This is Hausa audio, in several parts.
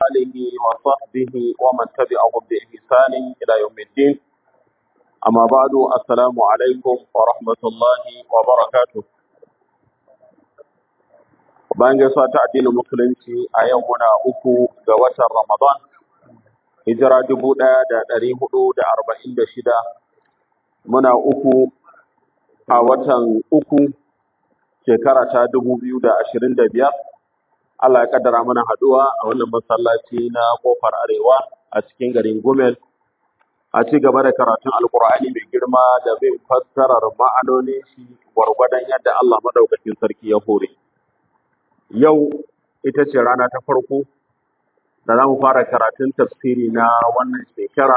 آله وصحبه ومن تبعهم بإحسان إلى يوم الدين أما بعد السلام عليكم ورحمة الله وبركاته bayan gaisuwa ta addinin musulunci a yau muna uku ga watan Ramadan hijira dubu ɗaya da ɗari hudu da arba'in da shida muna uku a watan uku shekara ta dubu biyu da ashirin da biyar Allah ya kaddara mana haɗuwa a wannan masallaci na kofar arewa a cikin garin Gumel a ci gaba da karatun alkur'ani mai girma da bin fassarar ma'anonin shi gwargwadon yadda Allah madaukakin sarki ya hore yau ita ce rana ta farko da za mu fara karatun tafsiri na wannan shekara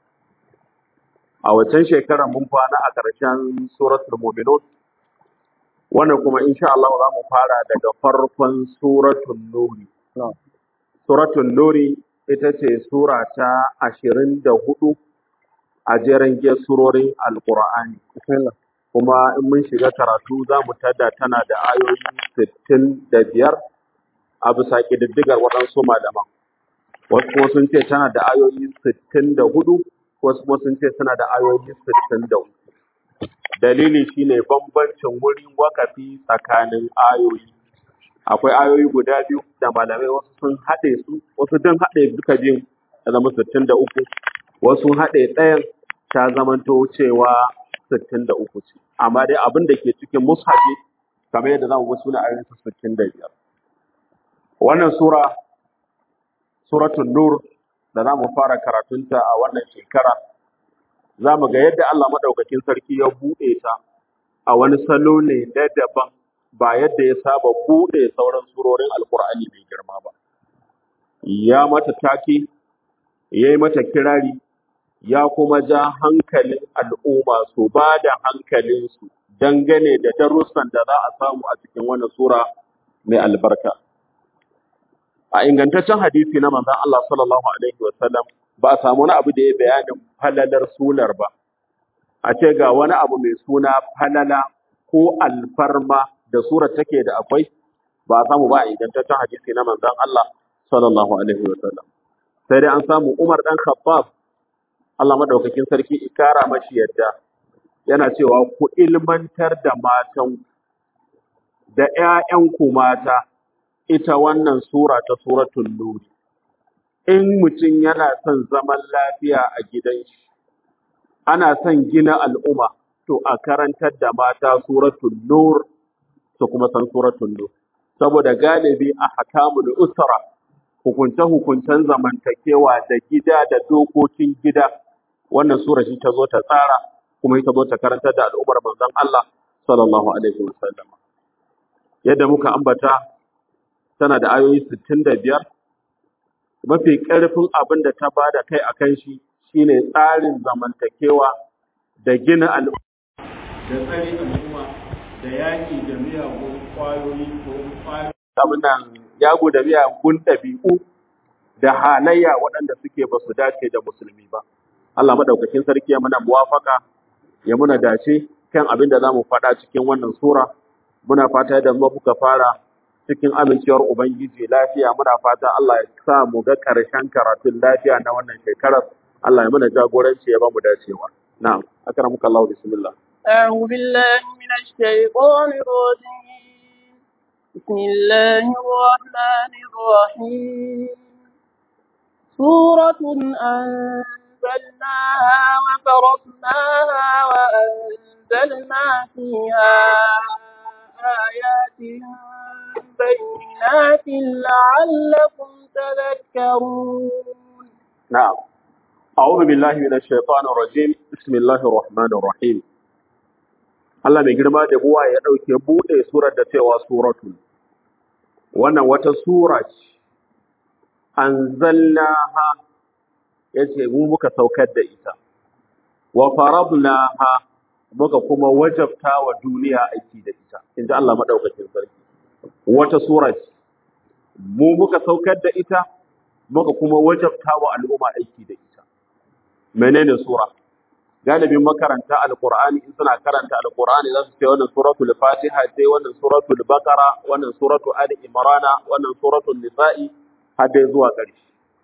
a waccan shekarar mun kwana a ƙarshen suratul mu'minun wannan kuma insha Allah za mu fara daga farkon suratul nuri suratul nuri ita ce sura ta ashirin da hudu a jerin giyar surorin alƙur'ani kuma in mun shiga karatu za mu tada tana da ayoyi sittin da biyar a bisa ƙididdigar waɗansu malaman wasu kuma sun ce tana da ayoyi sittin da hudu wasu kuma sun ce tana da ayoyi sittin da uku dalili shine bambancin wurin wakafi tsakanin ayoyi akwai ayoyi guda biyu da malamai wasu sun haɗe su wasu don haɗe duka biyun ya zama sittin da uku wasu haɗe ɗayan ta zamanto cewa sittin da uku ce amma dai abin da ke cikin mushafi kamar yadda za mu ga suna ayoyin sittin da biyar wannan sura suratul nur da za mu fara karatunta a wannan shekara za mu ga yadda Allah maɗaukakin sarki ya buɗe ta a wani salo ne na daban ba yadda ya saba buɗe sauran surorin alkur'ani mai girma ba ya mata take ya yi mata kirari ya kuma ja hankalin al'umma su ba da hankalinsu dangane da darussan da za a samu a cikin wannan sura mai albarka a ingantaccen hadisi na manzon Allah sallallahu alaihi wasallam ba a samu wani abu da ya bayanin falalar sunar ba a ce ga wani abu mai suna falala ko alfarma da surar take da akwai ba a samu ba a ingantaccen hadisi na manzon Allah sallallahu alaihi wasallam sai dai an samu Umar dan Khattab Allah madaukakin sarki ikara mashi yadda yana cewa ku ilmantar da matan da ƴaƴanku mata ita wannan sura ta suratul nur in mutum yana son zaman lafiya a gidan shi ana son gina al'umma to a karantar da mata suratul nur su kuma san suratul nur saboda galibi a hakamul usra hukunce hukuncen zamantakewa da gida da dokokin gida wannan sura shi ta zo ta tsara kuma ita zo ta karantar da al'ummar manzon Allah sallallahu alaihi wasallam yadda muka ambata tana da ayoyi 65 mafi ƙarfin abin da ta bada kai a kan shi shine tsarin zamantakewa da gina al'umma da tsare al'umma da yaƙi da miyagun ƙwayoyi ko ƙwayoyi abin nan yago da miyagun ɗabi'u da halayya waɗanda suke ba su dace da musulmi ba Allah madaukakin sarki ya muna muwafaka ya muna dace kan abin da zamu faɗa cikin wannan sura muna fata da mu muka fara cikin amincewar Ubangiji lafiya muna fata Allah ya sa mu ga ƙarshen karatun lafiya na wannan shekarar Allah ya mana jagoranci ya ba mu dacewa na'am akramuka Allah bismillah أعوذ بالله من الشيطان الرجيم بسم الله الرحمن الرحيم سورة أنزلناها وفرضناها وأنزلنا فيها آيات بينات لعلكم تذكرون نعم أعوذ بالله من الشيطان الرجيم بسم الله الرحمن الرحيم Allah mai girma da buwa ya ɗauke buɗe surar da cewa suratul wannan wata sura ce anzalnaha yace mu muka saukar da ita wa faradnaha muka kuma wajabta wa duniya aiki da ita inda Allah madaukakin sarki wata sura ce mu muka saukar da ita muka kuma wajabta wa al'umma aiki da ita menene sura galibin makaranta alqur'ani in suna karanta alqur'ani za su ce wannan suratul fatiha ce wannan suratul baqara wannan suratul ali imrana wannan suratul nisa'i har dai zuwa ƙarshe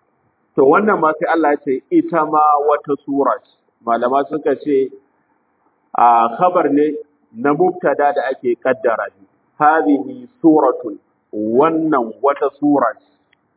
to wannan ma sai Allah ya ce ita ma wata sura ce malama suka ce a khabar ne na mubtada da ake kaddara shi hadhihi suratun wannan wata sura ce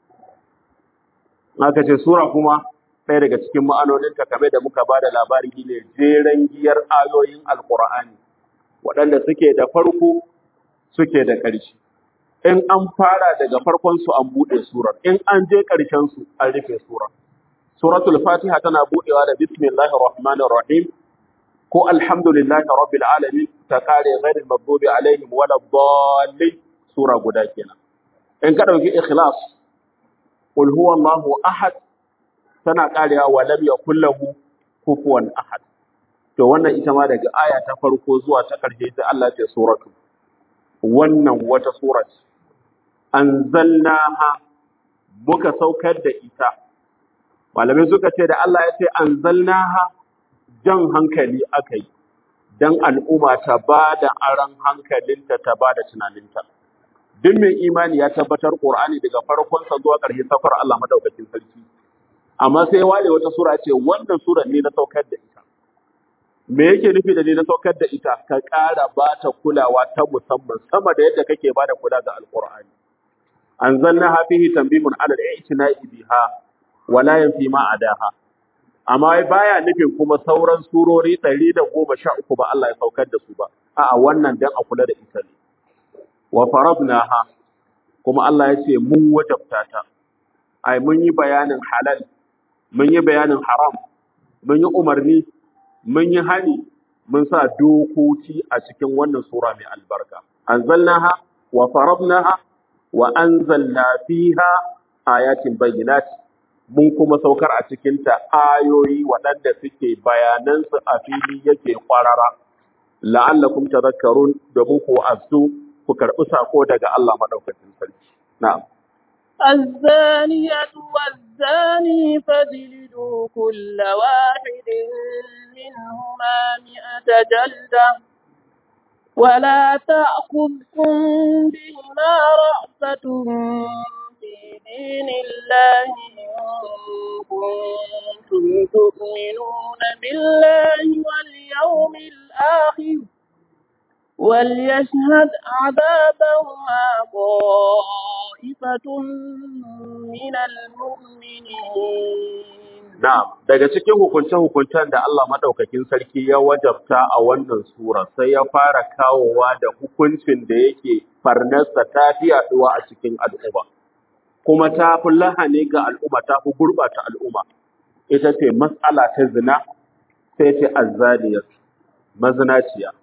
aka ce sura kuma ɗaya daga cikin ma'anoninta kamar da muka ba da labari ne jeren giyar ayoyin alkur'ani waɗanda suke da farko suke da ƙarshe in an fara daga farkon su an buɗe surar in an je ƙarshen su an rufe surar suratul fatiha tana buɗewa da bismillahir rahmanir rahim ko alhamdulillahi rabbil alamin ta kare ghairil maghdubi alaihim waladdallin sura guda kenan in ka dauki ikhlas qul huwallahu ahad tana karewa wa lam yakul lahu kufuwan ahad to wannan ita ma daga aya ta farko zuwa ta karshe ta Allah ce suratu wannan wata sura ce anzalnaha muka saukar da ita malamai suka ce da Allah ya ce anzalnaha jan hankali aka yi don al'umma ta ba da aron hankalinta ta ba da tunaninta. Duk mai imani ya tabbatar Ƙur'ani daga farkonsa zuwa ƙarshe safar Allah madaukakin sarki. Amma sai wale wata sura ce wannan sura ne na saukar da ita. Me yake nufi da ne na saukar da ita? Ka ƙara ba ta kulawa ta musamman sama da yadda kake ba da kula ga Alƙur'ani. Anzalna fihi tanbihun ala al-i'tina'i biha wa la yanfi ma adaha. amma wai baya nufin kuma sauran surori ɗari da goma sha uku ba Allah ya saukar da su ba a'a wannan dan a kula da ita ne wa faradnaha kuma Allah ya ce mun wajabta ta ai mun yi bayanin halal mun yi bayanin haram mun yi umarni mun yi hani mun sa dokoki a cikin wannan sura mai albarka anzalnaha wa faradnaha wa anzalna fiha ayatin bayyinat mun kuma saukar a cikinta ayoyi waɗanda suke bayanansu a fili yake kwarara la'allakum tadhakkarun domin ku azu ku karɓi sako daga Allah madaukakin sarki na'am الزانية والزاني فاجلدوا كل واحد منهما مئة جلدة ولا تأخذكم بهما رأفة في دين الله إن كنتم تؤمنون بالله واليوم الآخر وليشهد عذابهما طائفة من المؤمنين Na'am, daga cikin hukunce-hukuncen da Allah maɗaukakin sarki ya wajabta a wannan sura sai ya fara kawowa da hukuncin da yake farnarsa ta fi yaɗuwa a cikin al'umma. kuma ta fi lahani ga al'umma ta fi gurɓata al'umma ita ce matsala ta zina sai ce azzaniyar mazinaciya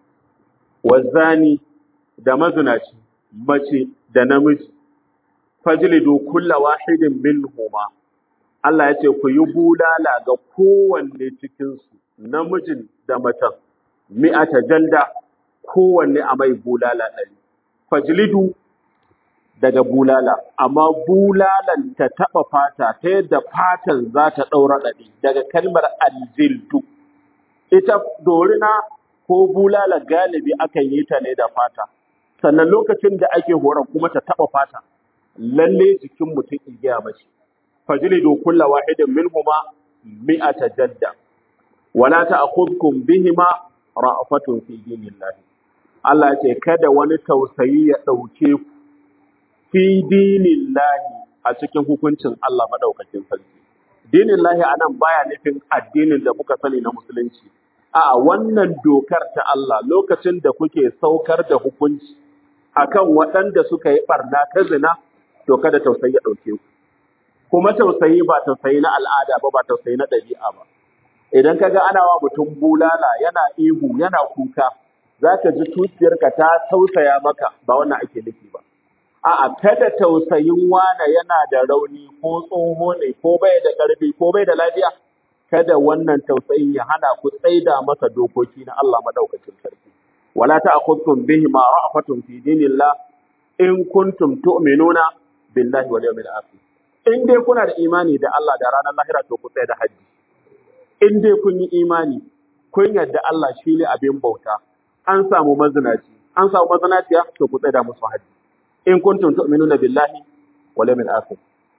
wazzani da mazinaci mace da namiji fajlidu kulla wahidin minhuma Allah ya ce ku yi bulala ga kowanne cikinsu namijin da macen mi'ata jalda kowanne a mai bulala ɗari fajlidu daga bulala, amma bulalan ta taɓa fata ta yadda fatan za ta ɗaura ɗaɗi daga kalmar aljildu. Ita dorina ko bulala galibi akan yi ta ne da fata, sannan lokacin da ake horon kuma ta taɓa fata, lalle jikin mutum igiya mace. Fajili do kulla wahidin minhuma mi'ata jadda. Wala ta'khudhukum bihima ra'fatun fi dinillahi. Allah ya ce kada wani tausayi ya ɗauke ku fi dinin lahi a cikin hukuncin Allah maɗaukakin sarki. Dinin lahi a nan baya nufin addinin da muka sani na musulunci. A wannan dokar ta Allah lokacin da kuke saukar da hukunci akan waɗanda suka yi ɓarna ta zina, to kada tausayi ya ɗauke ku. Kuma tausayi ba tausayi na al'ada ba, ba tausayi na ɗabi'a ba. Idan ka ga ana wa mutum bulala yana ihu yana kuka, za ka ji tuciyarka ta tausaya maka ba wannan ake nufi ba. A'a, kada tausayin wane yana da rauni ko tsoho ne ko bai da ƙarfi ko bai da lafiya, kada wannan tausayin ya hana ku tsaida masa dokoki na Allah madaukakin sarki. Wala ta'khudkum bihi ma ra'fatun fi dinillah in kuntum tu'minuna billahi wal yawmil akhir. In dai kuna da imani da Allah da ranar lahira to ku tsaya da haji. In dai kun yi imani, kun yarda Allah shine abin bauta, an samu mazinaci, an samu mazinaciya to ku tsaya da musu haji. in kuntum tu'minuna billahi wal yawmil akhir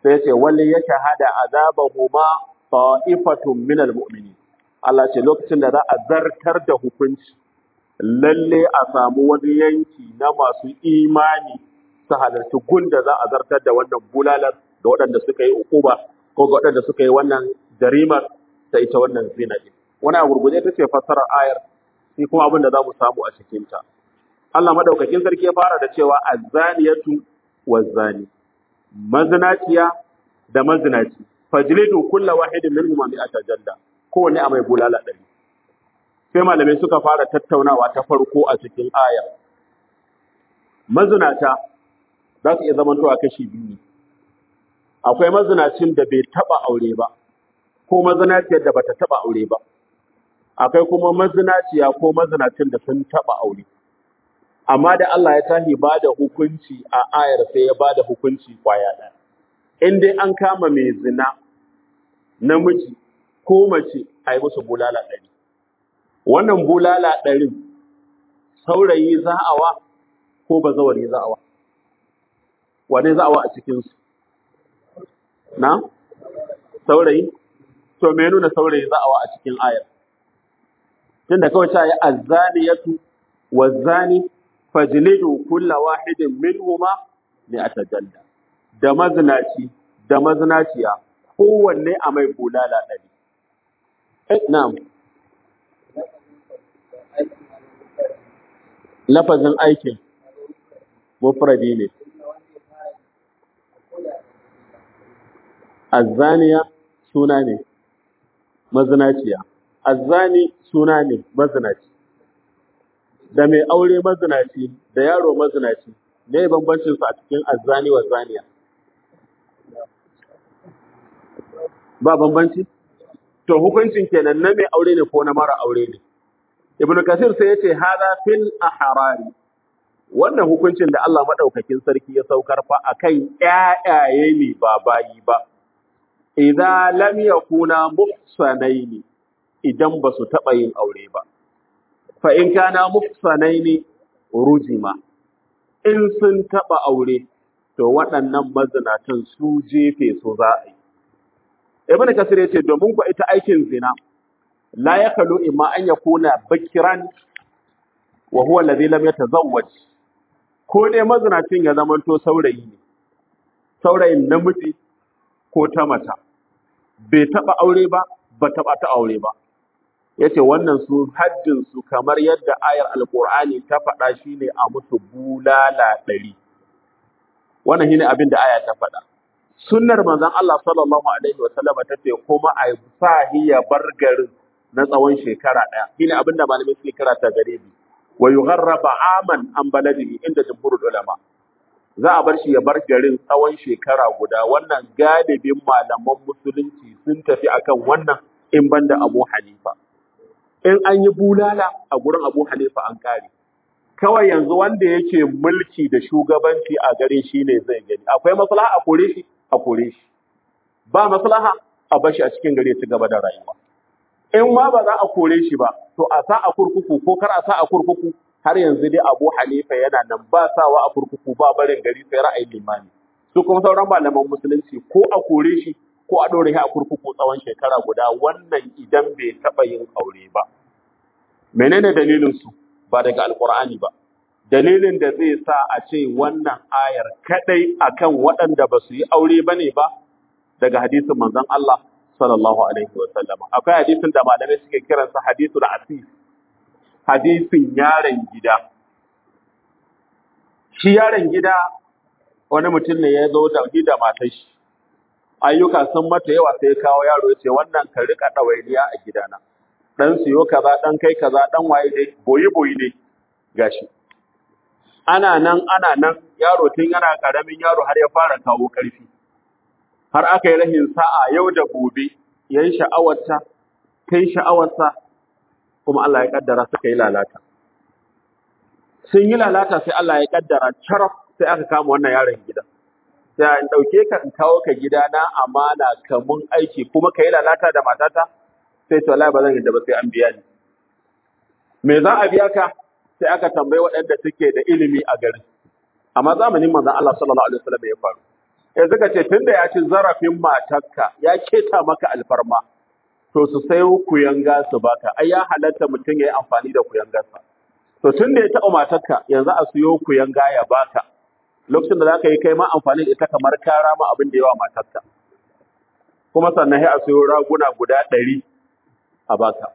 sai ce wali ya shahada azabahuma ta'ifatun minal mu'minin Allah ce lokacin da za a zartar da hukunci lalle a samu wani yanki na masu imani su halarci gun da za a zartar da wannan bulalar ga waɗanda suka yi ukuba ko ga waɗanda suka yi wannan jarimar ta ita wannan zina ɗin. Wani a gurguje ta ce fassarar ayar sai kuma abin da za mu samu a cikinta. Allah madaukakin sarki ya fara da cewa azzaniyatu wazzani mazinaciya da mazinaci fajlidu kulla wahidin minhum mi'ata jalla kowanne a mai bulala ɗari. Sai malamai suka fara tattaunawa ta farko a cikin ayar. Mazinata za su iya zamantowa kashi biyu ne. Akwai mazinacin da bai taɓa aure ba, ko mazinaciyar da bata taɓa aure ba. Akwai kuma mazinaciya ko mazinacin da sun taɓa aure. Amma da Allah ya tahi ba da hukunci a ayar sai ya ba da hukunci kwaya ɗaya. In dai an kama mai zina namiji ko mace a yi musu bulala ɗari. Wannan bulala ɗarin saurayi za'awa ko bazawari za'awa? Wane za'awa a cikinsu? Na? Saurayi? To me nuna saurayi za'awa a cikin ayar? Tunda kawai ta yi azzaniyatu wazzani fajlidu kulla wahidin minhuma ne a tajalla. Da mazinaci da mazinaciya kowanne a mai bulala ɗari. Eh, na'am. Lafazin aikin mufradi ne. Azzaniya suna ne, mazinaciya. Azzani suna ne, mazinaci. Da mai aure mazinaci, da yaro mazinaci, ne bambancin su a cikin azzani wa zaniya. Ba bambanci? To hukuncin kenan na mai aure ne ko na mara aure ne. Ibn Kasir sai ya ce hada fil ahrari. Wannan hukuncin da Allah madaukakin sarki ya saukar fa akan ƴaƴaye ne ba bayi ba. Idza lam yakuna muhsanaini idan ba su taɓa yin aure ba. Fa in kana muhsanaini rujima. In sun taɓa aure to waɗannan mazinatan su jefe su za a yi. Ibn Kasir ya ce domin ku ita aikin zina la yakalu imma an yakuna bakiran wa huwa alladhi lam yatazawwaj ko dai mazinacin ya zamanto saurayi ne saurayin namiji ko ta mata bai taba aure ba ba taba ta aure ba yace wannan su haddin su kamar yadda ayar alqur'ani ta faɗa shine a musu bulala ɗari wannan shine abin da aya ta faɗa sunnar manzon Allah sallallahu alaihi wa sallama tace kuma a sa hiya bar garin na tsawon shekara ɗaya shine abin da malamai suke kira ta gare bi wa yugharraba aman an baladihi inda jumhurul ulama za a bar shi ya bar garin tsawon shekara guda wannan galibin malaman musulunci sun tafi akan wannan in banda Abu Hanifa in an yi bulala a gurin Abu Hanifa an kare kawai yanzu wanda yake mulki da shugabanci a gare shi ne zai gani akwai maslaha a kore shi a kore shi ba maslaha a bashi a cikin gari ya ci gaba da rayuwa in ma ba za a kore shi ba to a sa a kurkuku ko kar a sa a kurkuku har yanzu dai Abu Hanifa yana nan ba sawa a kurkuku ba barin gari sai ra'ayin limami su kuma sauran malaman musulunci ko a kore shi ko a ɗore shi a kurkuku tsawon shekara guda wannan idan bai taɓa yin aure ba menene dalilin su ba daga alkur'ani ba dalilin da zai sa a ce wannan ayar kadai akan waɗanda ba su yi aure bane ba daga hadisin manzon Allah sallallahu alaihi wa sallam akwai hadisin da malamai suke kiransa hadisul asif hadisin yaron gida shi yaron gida wani mutum ne ya zo da da matar shi ayyuka sun mata yawa sai ya kawo yaro ya ce wannan ka rika ɗawainiya a gidana dan siyo kaza dan kai kaza dan waye dai boyi boyi dai gashi ana nan ana nan yaro tun yana karamin yaro har ya fara kawo karfi har aka yi rahin sa'a yau da gobe yayin sha'awarta kai sha'awarsa kuma Allah ya kaddara suka yi lalata sun yi lalata sai Allah ya kaddara charaf sai aka kama wannan yaron gida sai in dauke ka in kawo ka gida na amana kamun aiki kuma ka yi lalata da matata sai to wallahi ba zan yadda ba sai an biya ni me za a biya ka sai aka tambayi waɗanda suke da ilimi a garin amma zamanin manzon Allah sallallahu alaihi wasallam ya faru ya suka ce tunda ya ci zarafin matarka ya keta maka alfarma to su sayo kuyanga su baka ai ya halatta mutum ya yi amfani da kuyangarsa to tunda ya taɓa matarka yanzu a siyo kuyanga ya baka lokacin da za ka yi kai ma amfani da ita kamar kara ma abin da yawa matarka kuma sannan sai a siyo raguna guda ɗari a baka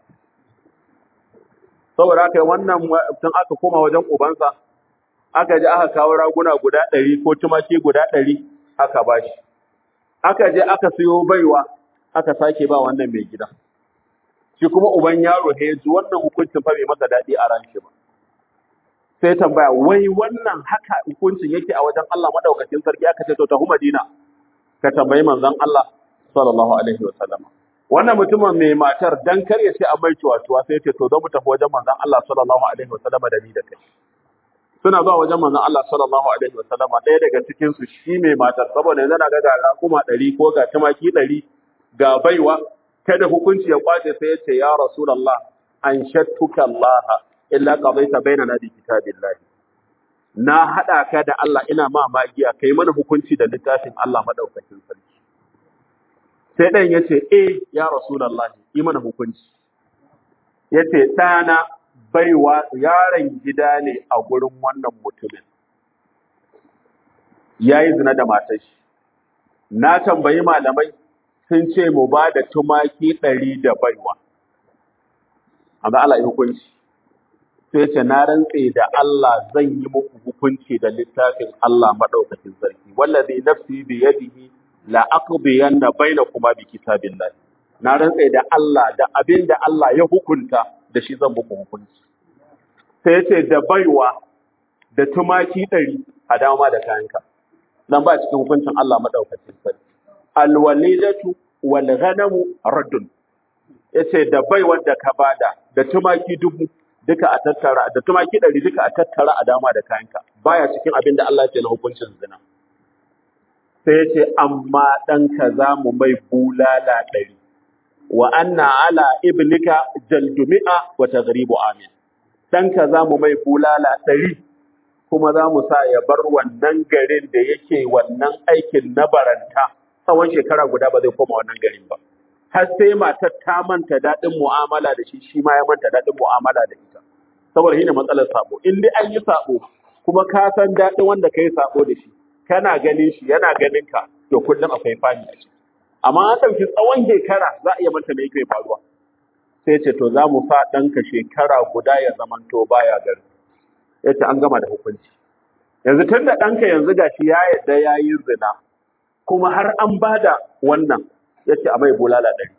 saboda haka wannan tun aka koma wajen ubansa aka je aka kawo raguna guda ɗari ko tumaki guda ɗari aka bashi aka je aka siyo baiwa aka sake ba wannan mai gida shi kuma uban yaro ya ji wannan hukuncin fa bai masa daɗi a ran shi ba sai tambaya wai wannan haka hukuncin yake a wajen Allah madaukakin sarki aka ce to tafi Madina ka tambayi manzon Allah sallallahu alaihi wa sallam wannan mutumin mai matar dan kar ya ce an mai ciwatuwa sai ya ce to zo mu tafi wajen manzon Allah sallallahu alaihi wa sallam da ni da kai suna zuwa wajen manzon Allah sallallahu alaihi wa sallam ɗaya daga cikin su shi mai matar saboda yanzu na ga ga raƙuma ɗari ko ga tumaki ɗari ga baiwa kada hukunci ya kwace sai ya ce ya rasulullah an shattuka Allah illa qadaita bainana bi kitabillahi na hada ka da Allah ina ma magiya kai mana hukunci da littafin Allah madaukakin sarki sai dan yace eh ya rasulullah yi mana hukunci yace dana baiwa yaron gida ne a gurin wannan mutumin yayi zina da matar shi na tambayi malamai sun ce mu ba da tumaki ɗari da baiwa amma Allah ya hukunci sai ce na rantse da Allah zan yi muku hukunci da littafin Allah madaukakin sarki wallazi nafsi bi yadihi la aqdiyanna bainakuma bi kitabillah na rantse da Allah da abin da Allah ya hukunta da shi zan muku hukunci sai ya ce da baiwa da tumaki ɗari a dama da kayanka nan ba cikin hukuncin Allah madaukakin sarki alwalidatu wal ghanamu raddun yace da baiwar da ka bada da tumaki dubu duka a tattara da tumaki ɗari duka a tattara a dama da kayanka baya cikin abin da Allah ya ce na hukuncin zina sai ya ce amma ɗanka za mu mai bulala ɗari wa anna ala ibnika jaldumi'a wa taghribu amin ɗanka za mu mai bulala ɗari kuma za mu sa ya bar wannan garin da yake wannan aikin na baranta tsawon shekara guda ba zai koma wannan garin ba har sai matar ta manta daɗin mu'amala da shi shi ma ya manta daɗin mu'amala da ita saboda shi ne matsalar sabo in dai an yi sabo kuma ka san daɗin wanda ka yi sabo da shi kana ganin shi yana ganin ka to kullum akwai fani a ciki amma an ɗauki tsawon shekara za a iya manta me yake faruwa sai ce to za mu sa ɗanka shekara guda ya zamanto baya gari ya ce an gama da hukunci yanzu tun da ɗanka yanzu gashi ya yarda ya yi zina kuma har an bada wannan ya ce a mai bulala ɗari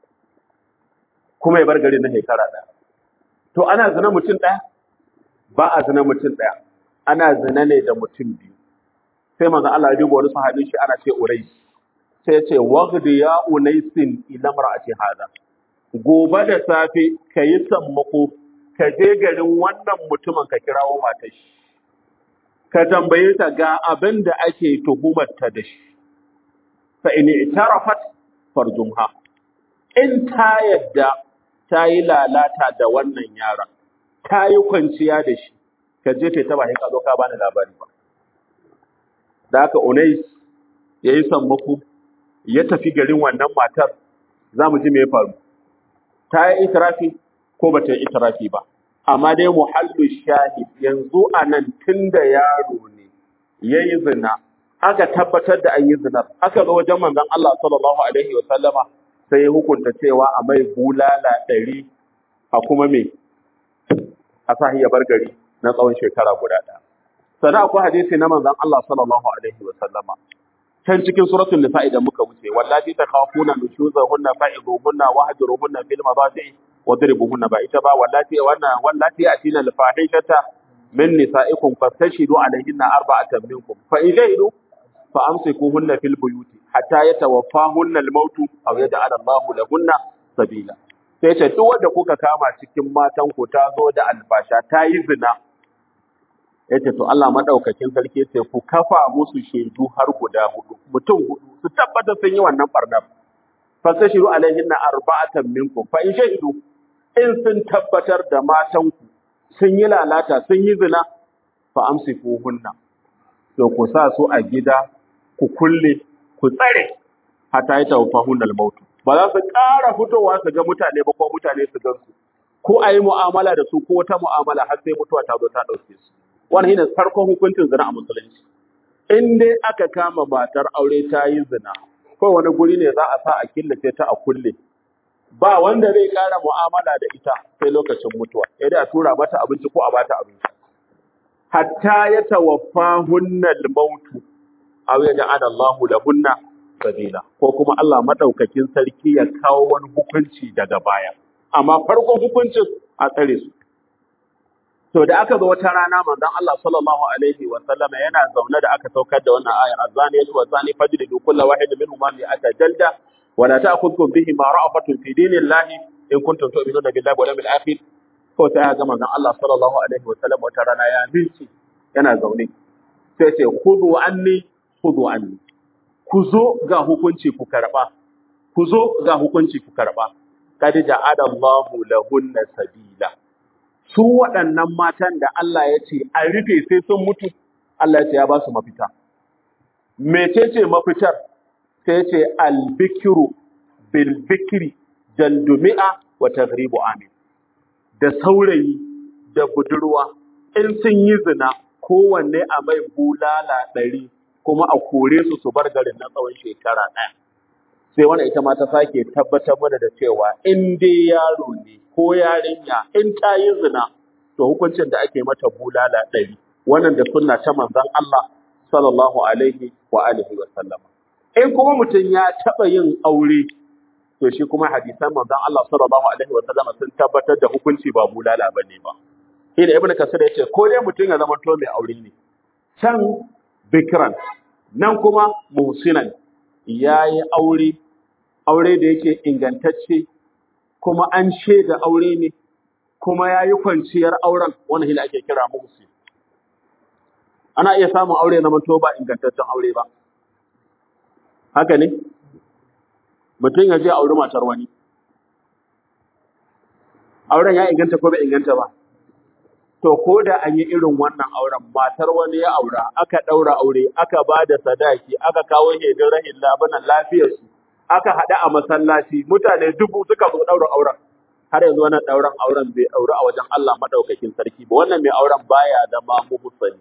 kuma ya bar gari na shekara ɗaya to ana zina mutum ɗaya ba a zina mutum ɗaya ana zina ne da mutum biyu sai manzo Allah ya duba wani sahabin shi ana ce Urais sai ya ce waghdi ya unaisin ila mar'ati hada gobe da safe kayi sammako ka je garin wannan mutumin ka kirawo matar shi ka tambaye ta ga abin da ake tuhumar ta da shi fa in i'tarafat farjumha in ta yadda ta yi lalata da wannan yaron ta yi kwanciya da shi ka je ta ba sai ka zo ka bani labari ba da haka Unais ya yi sammako ya tafi garin wannan matar za mu ji me ya faru ta yi itirafi ko ba ta yi itirafi ba amma dai muhallu shahid yanzu a nan tun da yaro ne ya yi zina aka tabbatar da an yi zinar aka zo wajen manzon Allah sallallahu alaihi wa sallama sai ya hukunta cewa a mai bulala ɗari a kuma me a sa ya bar gari na tsawon shekara guda ɗaya sannan akwai hadisi na manzon Allah sallallahu alaihi wa sallama can cikin suratul nisa idan muka wuce wallati takhafuna nushuzahunna fa'iduhunna wahjuruhunna fil madaji wadribuhunna ba ita ba wallati wannan wallati atina al fahishata min nisaikum fastashidu alaihinna arba'atan minkum fa idaidu fa amsikuhunna fil buyuti hatta yatawaffahunna al mautu aw yaj'ala Allahu lahunna sabila sai ce duk wanda kuka kama cikin matan ku ta zo da alfasha ta yi zina yace to Allah madaukakin sarki yace ku kafa musu shaidu har guda hudu mutum hudu su tabbatar sun yi wannan barnar fasashiru alaihinna arba'atan minkum fa in shaidu in sun tabbatar da matan ku sun yi lalata sun yi zina fa amsikuhunna to ku sa su a gida ku kulle ku tsare hatta ya tawaffahun al-maut ba za su ƙara fitowa su ga mutane ba ko mutane su gan su ko a yi mu'amala da su ko wata mu'amala har sai mutuwa ta zo ta ɗauke su wannan shine farkon hukuncin zina a musulunci in dai aka kama matar aure ta yi zina ko wani guri ne za a sa a killace ta a kulle ba wanda zai ƙara mu'amala da ita sai lokacin mutuwa sai dai a tura mata abinci ko a bata abinci hatta ya tawaffa hunnal mautu aw yaj'ala Allahu lahunna sabila ko kuma Allah madaukakin sarki ya kawo wani hukunci daga baya amma farkon hukuncin a tsare su to da aka zo wata rana manzon Allah sallallahu alaihi wa sallama yana zaune da aka saukar da wannan ayar azani yatu wa zani fajridu kullu wahidin minhum ma ata jalda wa la ta'khudhukum bihi ma ra'afatun fi dinillahi in kuntum tu'minuna billahi wal yawmil akhir ko sai ga manzon Allah sallallahu alaihi wa sallam wata rana ya binci yana zaune sai ce khudhu anni khudhu anni ku zo ga hukunci ku karba ku zo ga hukunci ku karba kad ja'ala Allahu lahunna sabila su waɗannan matan da Allah ya ce a rufe sai sun mutu Allah ya ce ya ba su mafita mecece mafitar sai ya ce albikiru bil bikri jaldumi'a wa taghribu amin da saurayi da budurwa in sun yi zina kowanne a mai bulala ɗari kuma a kore su su bar garin na tsawon shekara ɗaya sai wannan ita ma ta sake tabbatar mana da cewa in dai yaro ne ko yarinya in ta yi zina to hukuncin da ake mata bulala ɗari wannan da sunna ta manzon Allah sallallahu alaihi wa alihi wa sallama in kuma mutum ya taɓa yin aure to shi kuma hadisan manzon Allah sallallahu alaihi wa sallama sun tabbatar da hukunci ba bulala bane ba shi da ibnu kasir yace ko dai mutum ya zama to mai aure ne can bikran nan kuma muhsinan yayi aure aure da yake ingantacce kuma an shaida aure ne kuma ya yi kwanciyar auren wani hila ake kira muhsin ana iya samun aure na manto ba ingantaccen aure ba haka ne mutum ya je auri matar wani auren ya inganta ko bai inganta ba to ko da an yi irin wannan auren matar wani ya aura aka ɗaura aure aka ba da sadaki aka kawo hedin rahin labanan lafiyarsu aka haɗu a masallaci mutane dubu suka zo ɗaurin auren har yanzu wannan ɗaurin auren bai ɗauri a wajen Allah maɗaukakin sarki ba wannan mai auren baya zama muhsani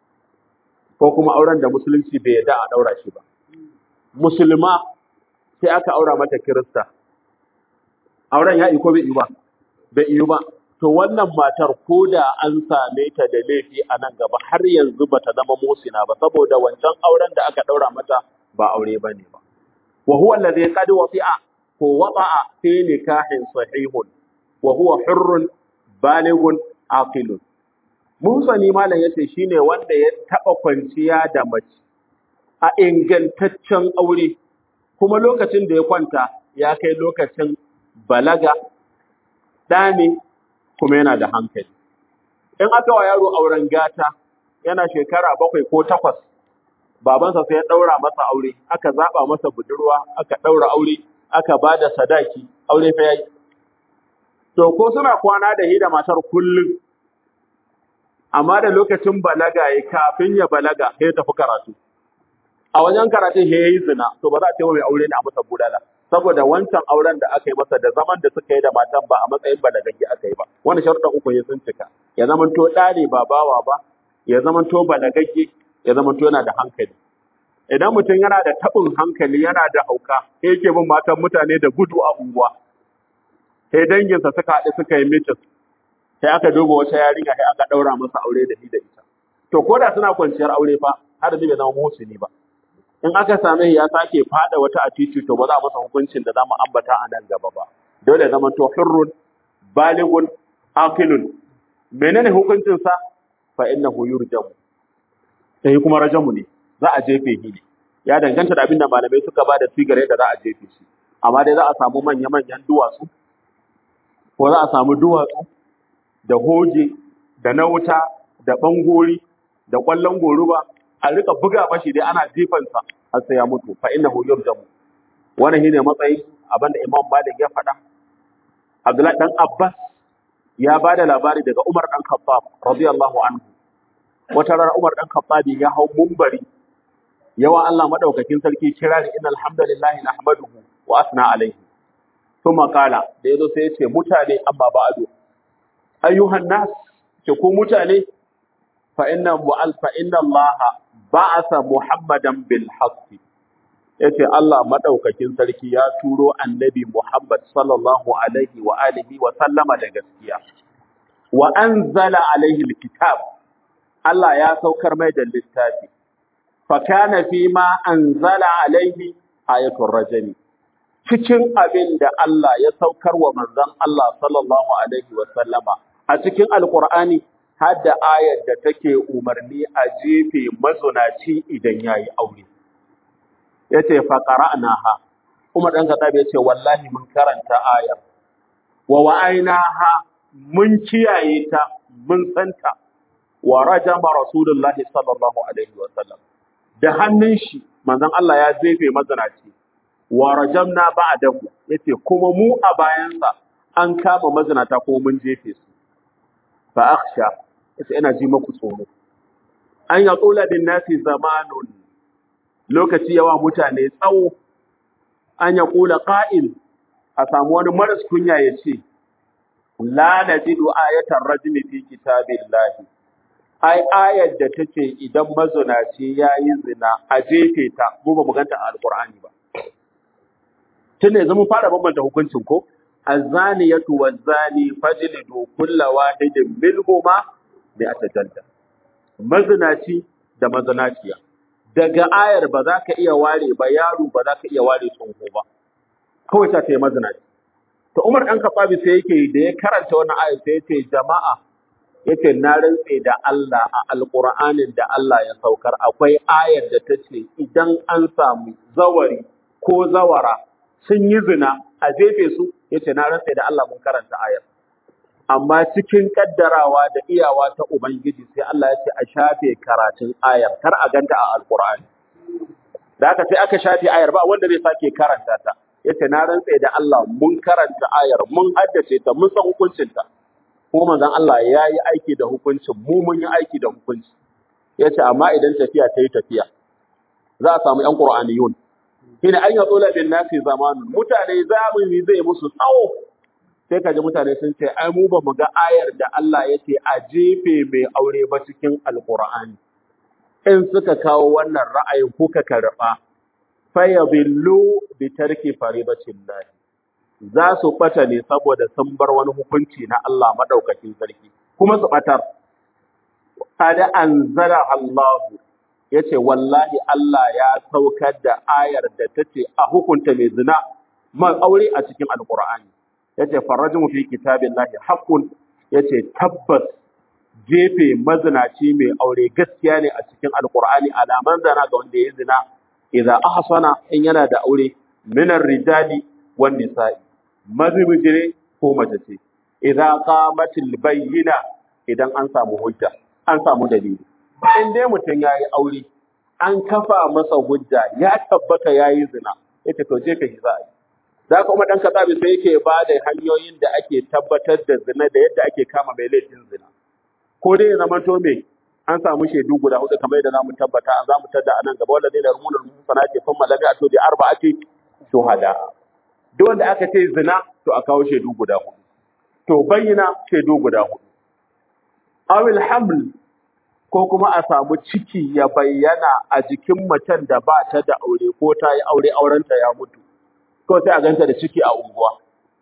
ko kuma auren da musulunci bai yarda a ɗaura shi ba musulma sai aka aura mata kirista auren ya ko bai yi ba bai yi ba to wannan matar ko da an same ta da laifi a nan gaba har yanzu bata zama musina ba saboda wancan auren da aka ɗaura mata ba aure bane ba وهو الذي قد وطئ هو وطأ في نكاح صحيح وهو حر بالغ عاقل mun sani malam yace shine wanda ya taba kwanciya da mace a ingantaccen aure kuma lokacin da ya kwanta ya kai lokacin balaga ɗane kuma yana da hankali in aka wa yaro auren gata yana shekara bakwai ko takwas babansa sai ya ɗaura masa aure, aka zaɓa masa budurwa, aka ɗaura aure, aka ba da sadaki, aure fa yayi. To, ko suna kwana da hi da matar kullum, amma da lokacin balaga ya kafin ya balaga sai ya tafi karatu. A wajen karatun ya yi zina, to ba za a ce mai aure ne a masa budala. Saboda wancan auren da aka yi masa da zaman da suka yi da matan ba a matsayin balagagge aka yi ba. Wani sharuɗan uku ya sun cika. Ya zamanto ɗa ne ba bawa ba, ya zamanto balagagge, ya zama to yana da hankali idan mutum yana da taɓin hankali yana da hauka sai yake bin matan mutane da gudu a unguwa sai danginsa suka haɗu suka yi mitin sai aka duba wata yarinya sai aka ɗaura masa aure da ni da ita to ko da suna kwanciyar aure fa har da bai zama muhsini ba in aka same shi ya sake fada wata a titi to ba za a masa hukuncin da zamu ambata a nan gaba ba dole ya zama to hurrun baligun aqilun menene hukuncin sa fa innahu yurjamu sai kuma rajamu ne za a jefe shi ne ya danganta da abinda malamai suka ba da sigare da za a jefe shi amma dai za a samu manya-manyan duwatsu ko za a samu duwatsu da hoje da na wuta da bangori da kwallon goruba a rika buga mashi dai ana jifansa har sai ya mutu fa innahu yurjamu wannan shine matsayi abinda Imam Malik ya faɗa Abdullahi dan Abbas ya ba da labari daga Umar dan Khattab radiyallahu anhu wata rana Umar dan Khattabi ya hau mumbari yawa Allah madaukakin sarki kirari innal hamdalillahi nahmaduhu wa asna alaihi thumma qala da yazo sai ya ce mutane amma ba'du ayyuhan nas ce ku mutane fa inna mu'al fa inna Allah ba'atha Muhammadan bil haqqi yace Allah madaukakin sarki ya turo annabi Muhammad sallallahu alaihi wa alihi wa sallama da gaskiya wa anzala alaihi alkitab Allah ya saukar mai da littafi fa kana fi ma anzala alaihi ayatul rajmi cikin abin da Allah ya saukar wa manzon Allah sallallahu alaihi wa sallama a cikin alqur'ani har da ayar da take umarni a jefe mazunaci idan yayi aure yace fa qara'naha Umar dan Khattab yace wallahi mun karanta ayar wa wa'ainaha mun kiyaye ta mun santa wa rajama rasulullahi sallallahu alaihi wa sallam da hannun shi manzon Allah ya zefe mazinaci wa rajamna ba'dahu yace kuma mu a bayansa an kama mazinata ko mun jefe su fa akhsha yace ina ji muku tsoro an ya tsula bin nasi zamanun lokaci yawa mutane tsawo an ya kula qa'il a samu wani maras kunya ya ce la najidu ayatan rajmi fi kitabillahi ai ayar da take idan mazunaci yayi zina a jefe ta mu ba mu ganta a alqur'ani ba tun yanzu mun fara bambanta hukuncin ko azaniyatu wazani fajlidu kulla wahidin minhuma bi atajalda mazinaci da mazinaciya daga ayar ba za ka iya ware ba yaro ba za ka iya ware tsoho ba kawai ta yi mazinaci to Umar dan Khattabi sai yake da ya karanta wannan ayar sai yace jama'a yace na rantse da Allah a alqur'anin da Allah ya saukar akwai ayar da ta ce idan an samu zawari ko zawara sun yi zina a jefe su yace na rantse da Allah mun karanta ayar amma cikin kaddarawa da iyawa ta ubangiji sai Allah ya ce a shafe karatun ayar kar a ganta a alqur'ani da haka sai aka shafe ayar ba wanda zai sake karanta ta yace na rantse da Allah mun karanta ayar mun haddace ta mun san hukuncin ta kuma manzon Allah ya yi aiki da hukuncin mu mun yi aiki da hukunci yace amma idan tafiya ta yi tafiya za a samu yan qur'aniyun shine an yatsula bin nasi zamanun mutane zamani zai musu tsawo sai kaji mutane sun ce ai mu ba mu ga ayar da Allah yace a jefe mai aure ba cikin alqur'ani in suka kawo wannan ra'ayin kuka karba fayabillu bi tarki faridatillah za su bata ne saboda sun bar wani hukunci na Allah madaukakin sarki kuma su batar kada anzara Allah yace wallahi Allah ya saukar da ayar da tace a hukunta mai zina man aure a cikin alqur'ani yace farajmu fi kitabillahi haqqun yace tabbas jefe mazinaci mai aure gaskiya ne a cikin alqur'ani alaman zana ga wanda ya zina idza ahsana in yana da aure minar rijali wan nisa'i mazibijire ko mace ce idza qamatil bayyina idan an samu hujja an samu dalili in dai mutum yayi aure an kafa masa hujja ya tabbata yayi zina yace to je ka yi za'a da kuma dan katsabi sai yake ba da hanyoyin da ake tabbatar da zina da yadda ake kama mai laifin zina ko dai ya zama to me an samu shaidu guda hudu kamar yadda zamu tabbata an zamu tada anan gaba wanda zai da rumunar musana ce fa malami a to bi arba'ati shuhada duk wanda aka ce zina to a kawo shaidu guda hudu to bayyana shaidu guda hudu awil haml ko kuma a samu ciki ya bayyana a jikin macen da ba ta da aure ko ta yi aure aurenta ya mutu ko sai a ganta da ciki a unguwa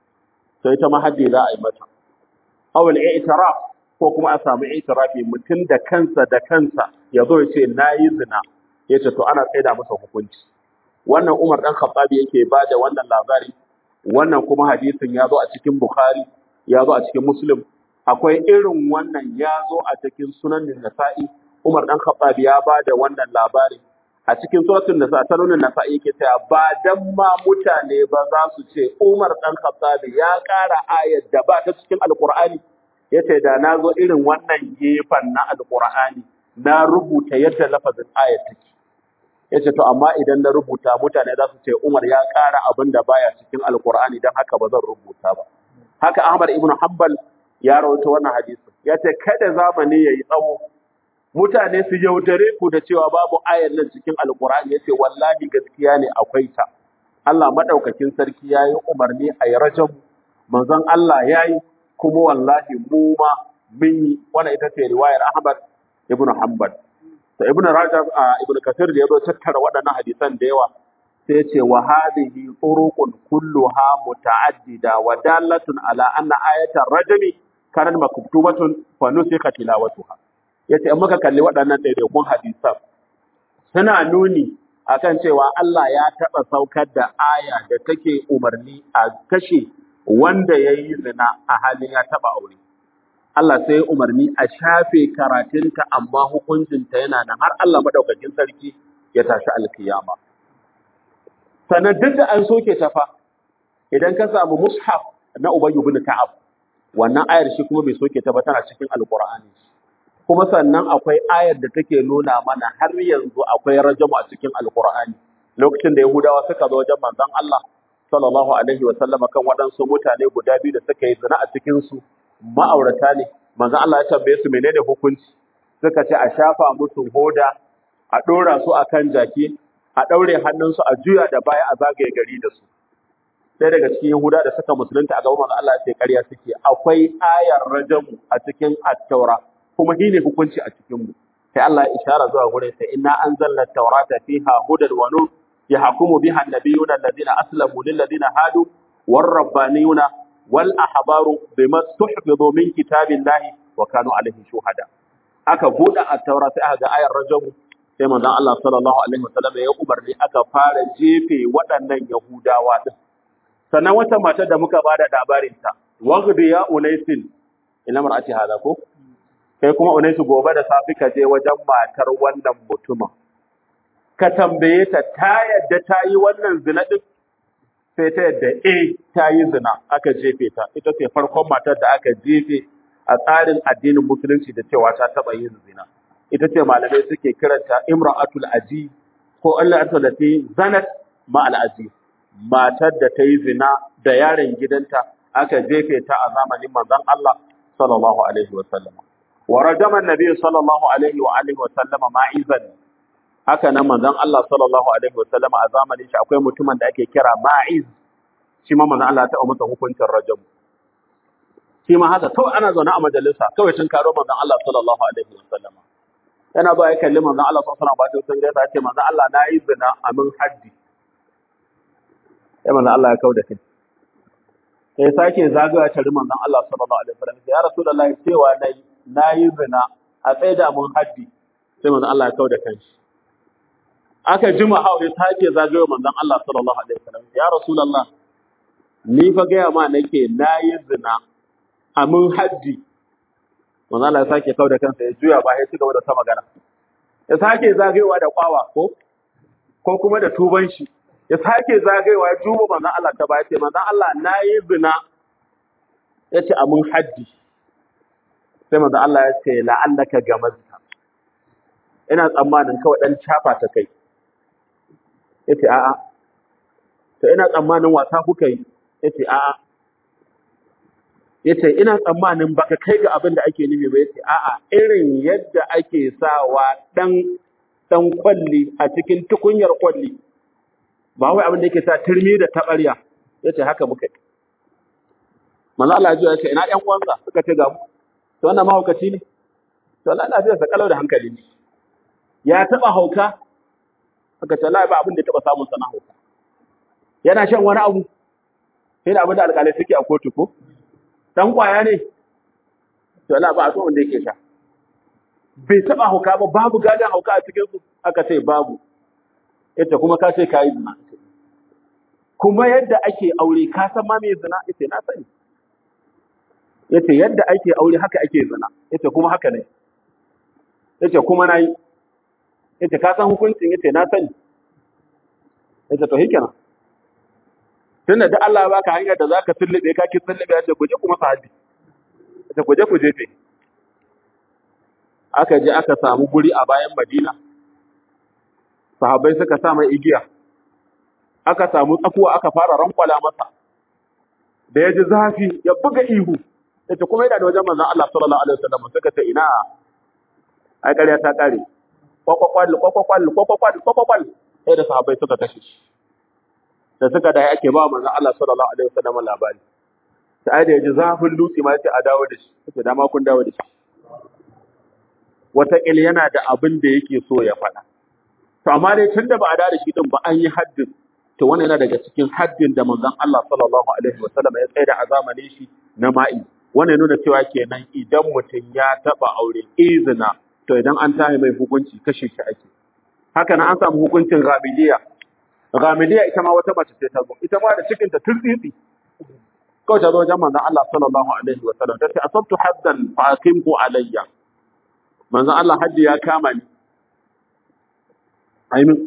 to ita ma haddi za a yi mata awil i'tiraf ko kuma a samu itirafi mutum da kansa da kansa ya zo ya ce na yi zina ya ce to ana tsaida masa hukunci wannan umar dan khattabi yake ba da wannan labari wannan kuma hadisin ya zo a cikin bukhari ya zo a cikin muslim akwai irin wannan ya zo a cikin sunan nasa'i umar dan khattabi ya ba da wannan labari a cikin suratul nisa sanunin nasa'i yake cewa ba dan ma mutane ba za su ce umar dan khattabi ya ƙara ayar da ba ta cikin alqur'ani yace da na zo irin wannan gefen na alqur'ani na rubuta yadda lafazin ayat take yace to amma idan na rubuta mutane za su ce Umar ya ƙara abin da baya cikin alqur'ani dan haka ba zan rubuta ba haka Ahmad ibn Hanbal ya rawaito wannan hadisi yace kada zamani yayi tsawo mutane su yaudare ku da cewa babu ayar nan cikin alkur'ani yace wallahi gaskiya ne akwai ta Allah madaukakin sarki yayi umarni a yi rajam manzon Allah yayi kuma wallahi mu ma mun yi wannan ita ce riwayar Ahmad ibn Hanbal to ibn Rajab a ibn Kathir da yazo tattara waɗannan hadisan da yawa sai ce wa hadhihi turuqun kulluha muta'addida wa dalatun ala anna ayatan rajmi kanat maktubatun fa nusikha tilawatuha yace in muka kalli waɗannan ɗaiɗaikun hadisan suna nuni akan cewa Allah ya taɓa saukar da aya da take umarni a kashe wanda ya yi zina a halin ya taɓa aure. Allah sai umarni a shafe karatunta amma hukuncinta yana nan har Allah maɗaukakin sarki ya tashi alkiyama. Sannan duk da an soke ta fa, idan ka samu mushaf na Ubayyu bin Ka'ab, wannan ayar shi kuma bai soke ta ba tana cikin Alƙur'ani. Kuma sannan akwai ayar da take nuna mana har yanzu akwai rajamu a cikin Alƙur'ani. Lokacin da Yahudawa suka zo wajen manzon Allah sallallahu alaihi wa sallama kan waɗansu mutane guda biyu da suka yi zina a cikin su ma'aurata ne manzon Allah ya tambaye su menene hukunci suka ce a shafa musu hoda a ɗora su akan jaki a ɗaure hannunsu a juya da baya a zagaye gari da su sai daga cikin Yahuda da suka musulunta a gaban manzon Allah ya ce ƙarya suke akwai ayar rajamu a cikin at-taura kuma shi ne hukunci a cikin mu sai Allah ya ishara zuwa gurin sai inna anzalna at-taurata fiha hudan wa nur يحكم بها النبيون الذين أسلموا للذين هادوا والربانيون والأحبار بما استحفظوا من كتاب الله وكانوا عليه شهداء aka buɗe a taura sai aka ga ayar rajamu sai manzon Allah sallallahu alaihi wasallam ya umarni aka fara jefe waɗannan Yahudawa din sannan wata mata da muka bada labarin ta waghdi ya unaisin ina mar'ati hada ko kai kuma unaisu gobe da safi ka je wajen matar wannan mutumin ka tambaye ta ta yadda ta yi wannan zina ɗin sai ta yadda e ta yi zina aka jefe ta ita ce farkon matar da aka jefe a tsarin addinin musulunci da cewa ta taɓa yin zina ita ce malamai suke kiranta imra'atul aji ko Allah ta da ta zanat ma aji matar da ta yi zina da yaron gidanta aka jefe ta a zamanin manzon Allah sallallahu alaihi wa sallam wa rajama annabi sallallahu alaihi wa alihi wa sallama ma'izan haka nan manzon Allah sallallahu alaihi wasallam a zamanin shi akwai mutumin da ake kira Ma'iz shi ma manzon Allah ya taɓa masa hukuncin rajam shi ma haka kawai ana zaune a majalisa kawai tun karo manzon Allah sallallahu alaihi wasallam yana ba ya kalli manzon Allah sallallahu alaihi wasallam ba sun gaisa ce manzon Allah na yi zina a min haddi sai manzon Allah ya kauda kai sai sake zagaya tare manzon Allah sallallahu alaihi wasallam ya rasulullahi cewa nayi na yi zina a tsaida mun haddi sai manzon Allah ya kauda kanshi aka jima hau ya sake zagayo manzon Allah sallallahu alaihi wasallam ya rasulullah ni fa gaya ma nake nayi zina a mun haddi manzon Allah ya sake kau da kansa ya juya ba ya ci gaba da ta magana ya sake zagayowa da kwawa ko ko kuma da tuban shi ya sake zagayowa ya juba manzon Allah ta baya ce manzon Allah nayi zina ya ce a mun haddi sai manzon Allah ya ce la'allaka gamazta ina tsammanin kawai dan cafa ta kai yace a'a to ina tsammanin wasa kuka yi yace a'a yace ina tsammanin baka kai ga abin da ake nufi ba yace a'a irin yadda ake sawa dan dan kwalli a cikin tukunyar kwalli ba wai abin da yake sa turmi da tabarya yace haka muka yi manzo Allah ya ce ina ɗan uwansa suka ce ga mu to wannan mahaukaci ne to Allah ya sa kalau da hankali ne ya taba hauka aka ce la ba abin da ya taba samun sana hauka yana shan wani abu sai da abin da alƙalai suke a kotu ko dan kwaya ne to la ba a so wanda yake sha bai taba hauka ba babu gadan hauka a cikin su aka ce babu yace kuma ka ce kai zina kuma yadda ake aure ka san ma me zina yace na sani yace yadda ake aure haka ake zina yace kuma haka ne yace kuma nayi yace ka san hukuncin yace na sani yace to hikenan tunda da Allah ya baka hanyar da zaka tullube ka ki tullube yace ku je kuma sahabi yace ku je ku jefe aka je aka samu guri a bayan Madina sahabbai suka sa mai igiya aka samu tsakuwa aka fara rankwala masa da ya ji zafi ya buga ihu yace kuma yana da wajen manzon Allah sallallahu alaihi wasallam suka ce ina ai ƙarya ta ƙare kwakwakwal kwakwakwal kwakwakwal kwakwakwal sai da sahabbai suka kashe shi da suka da ake ba manzon Allah sallallahu alaihi wasallam labari sai da yaji zafin dutse ma sai a dawo da shi sai dama kun dawo da shi wataƙil yana da abin da yake so ya faɗa to amma dai tunda ba a dawo da shi din ba an yi haddin to wannan yana daga cikin haddin da manzon Allah sallallahu alaihi wasallam ya tsaya a zamanin shi na ma'i wannan ya nuna cewa kenan idan mutum ya taba aure izina to idan an tahi mai hukunci kashe shi ake haka nan an samu hukuncin ghamiliya ghamiliya ita ma wata mace ce ta zo ita ma da cikin ta turtsitsi kawai ta zo wajen manzon Allah sallallahu alaihi wasallam ta ce asabtu haddan fa aqimhu alayya manzon Allah haddi ya kama ni aimin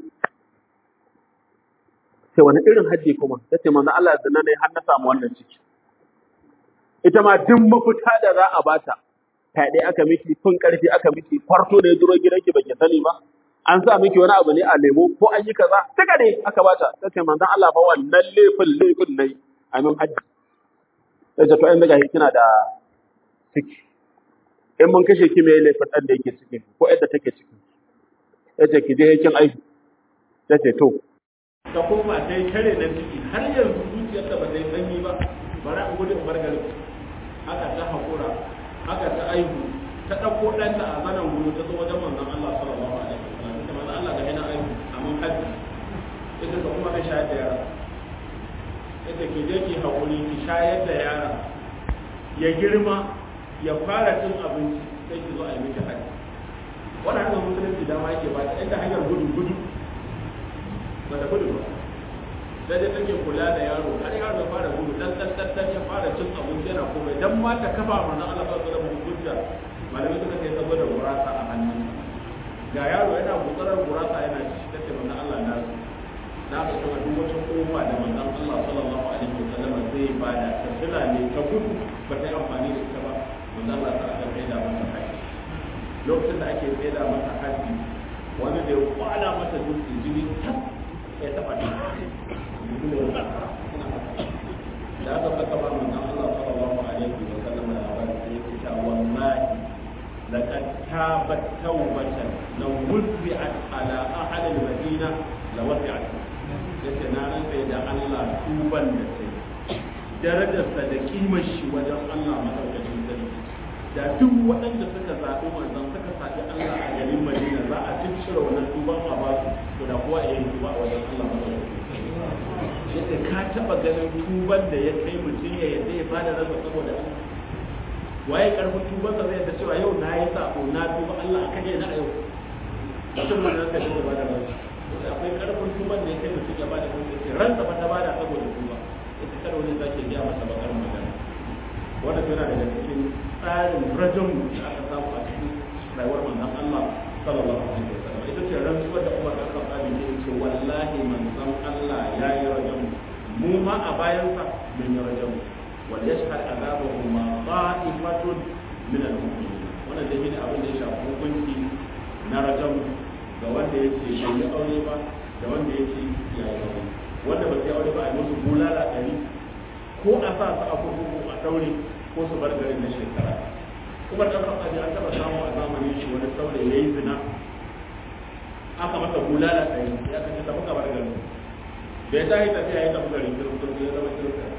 sai wani irin haddi kuma ta ce manzon Allah zina ne har na samu wannan ciki ita ma duk mafita da za a bata fyaɗe aka miki fin ƙarfi aka miki kwarto ne duro gidanki baki sani ba an sa miki wani abu ne a lemo ko an yi kaza duka ne aka bata ta ce manzon Allah fa wannan laifin laifin nayi amin haddi sai ta to ai daga kina da ciki in mun kashe ki me laifin dan da yake cikin ko yadda take ciki yace ki je kin aiki tace to ta koma ta yi kare na ciki har yanzu zuciyarta ba zai sanyi ba bari a gudun bargarin haka ta haƙura haka ta aihu ta ɗauko ɗanta a zanen gudu ta zo wajen manzon Allah sallallahu alaihi wasallam ta manzon Allah ga yana aihu amma haji ita ta kuma kai shayar da yara ita ke je ki haƙuri ki shayar da yara ya girma ya fara cin abinci sai ki zo a yi miki haji wannan hanyar musulunci dama yake ba ta inda hanyar gudu gudu ba da gudu ba sai dai take kula da yaro har yaro ya fara gudu dan dan dan dan ya fara cin abinci yana komai dan ma ta kafa mana Allah ba da mu hujja malamai suka ce saboda gurasa a hannun ga yaro yana gutsarar gurasa yana ci kace manzo Allah na na ga kuma duk wata kofa da manzon Allah sallallahu alaihi wasallam zai bada ta tuna ne ta gudu ba ta yi amfani da ita ba manzo Allah ta aka kai da mata haji lokacin da ake tsaye da mata haji wani da ya kwala mata dutse jini tab ya taba ta da aka saka ba mun Allah sallallahu alaihi wa sallam da labarin sai ya ce wallahi laqad tabat tawbatan law wuzbi'at ala ahli al-madina la wasi'at yace na rantsa da Allah tuban da sai darajarsa da kimar shi wajen Allah madaukakin sarki da duk waɗanda suka zaɓi manzon suka zaɓi Allah a garin Madina za a ciccire wannan tuban a basu to da kowa ya yi tuba a wajen Allah madaukakin yadda ka taba ganin tuban da ya kai mutum ya yadda ya bada rasa saboda Allah waye karfin tuban sa zai yadda cewa yau na yi sako na tuba Allah aka ne na yau mutum mun ranka da bada rasa akwai karfin tuban da ya kai mutum ya bada rasa ce ransa ba ta bada saboda tuba ita kada wani zake biya masa bakar magana wanda yana daga cikin tsarin rajin da aka samu a cikin rayuwar manzon Allah sallallahu alaihi wasallam ita ce rantsuwar da Umar bin Khattab ya ce wallahi manzon Allah ya yi rajam mu ma a bayansa mun yi rajam wal yashhad azabahu ma ta'ifatun min al-mu'minin wannan da shine abin da ya shafi hukunci na rajam ga wanda yake bai yi aure ba da wanda yake ya yi aure wanda ba sai aure ba a yi musu bulala ɗari ko a sa su a kurkuku a daure ko su bar garin na shekara kuma ɗan kasafi an taɓa samu a zamanin shi wani saurayi ya yi zina aka masa bulala ɗari ya kace tafi kamar gari da ya tashi tafiya ya tafi garin kirkir ya zama kirkir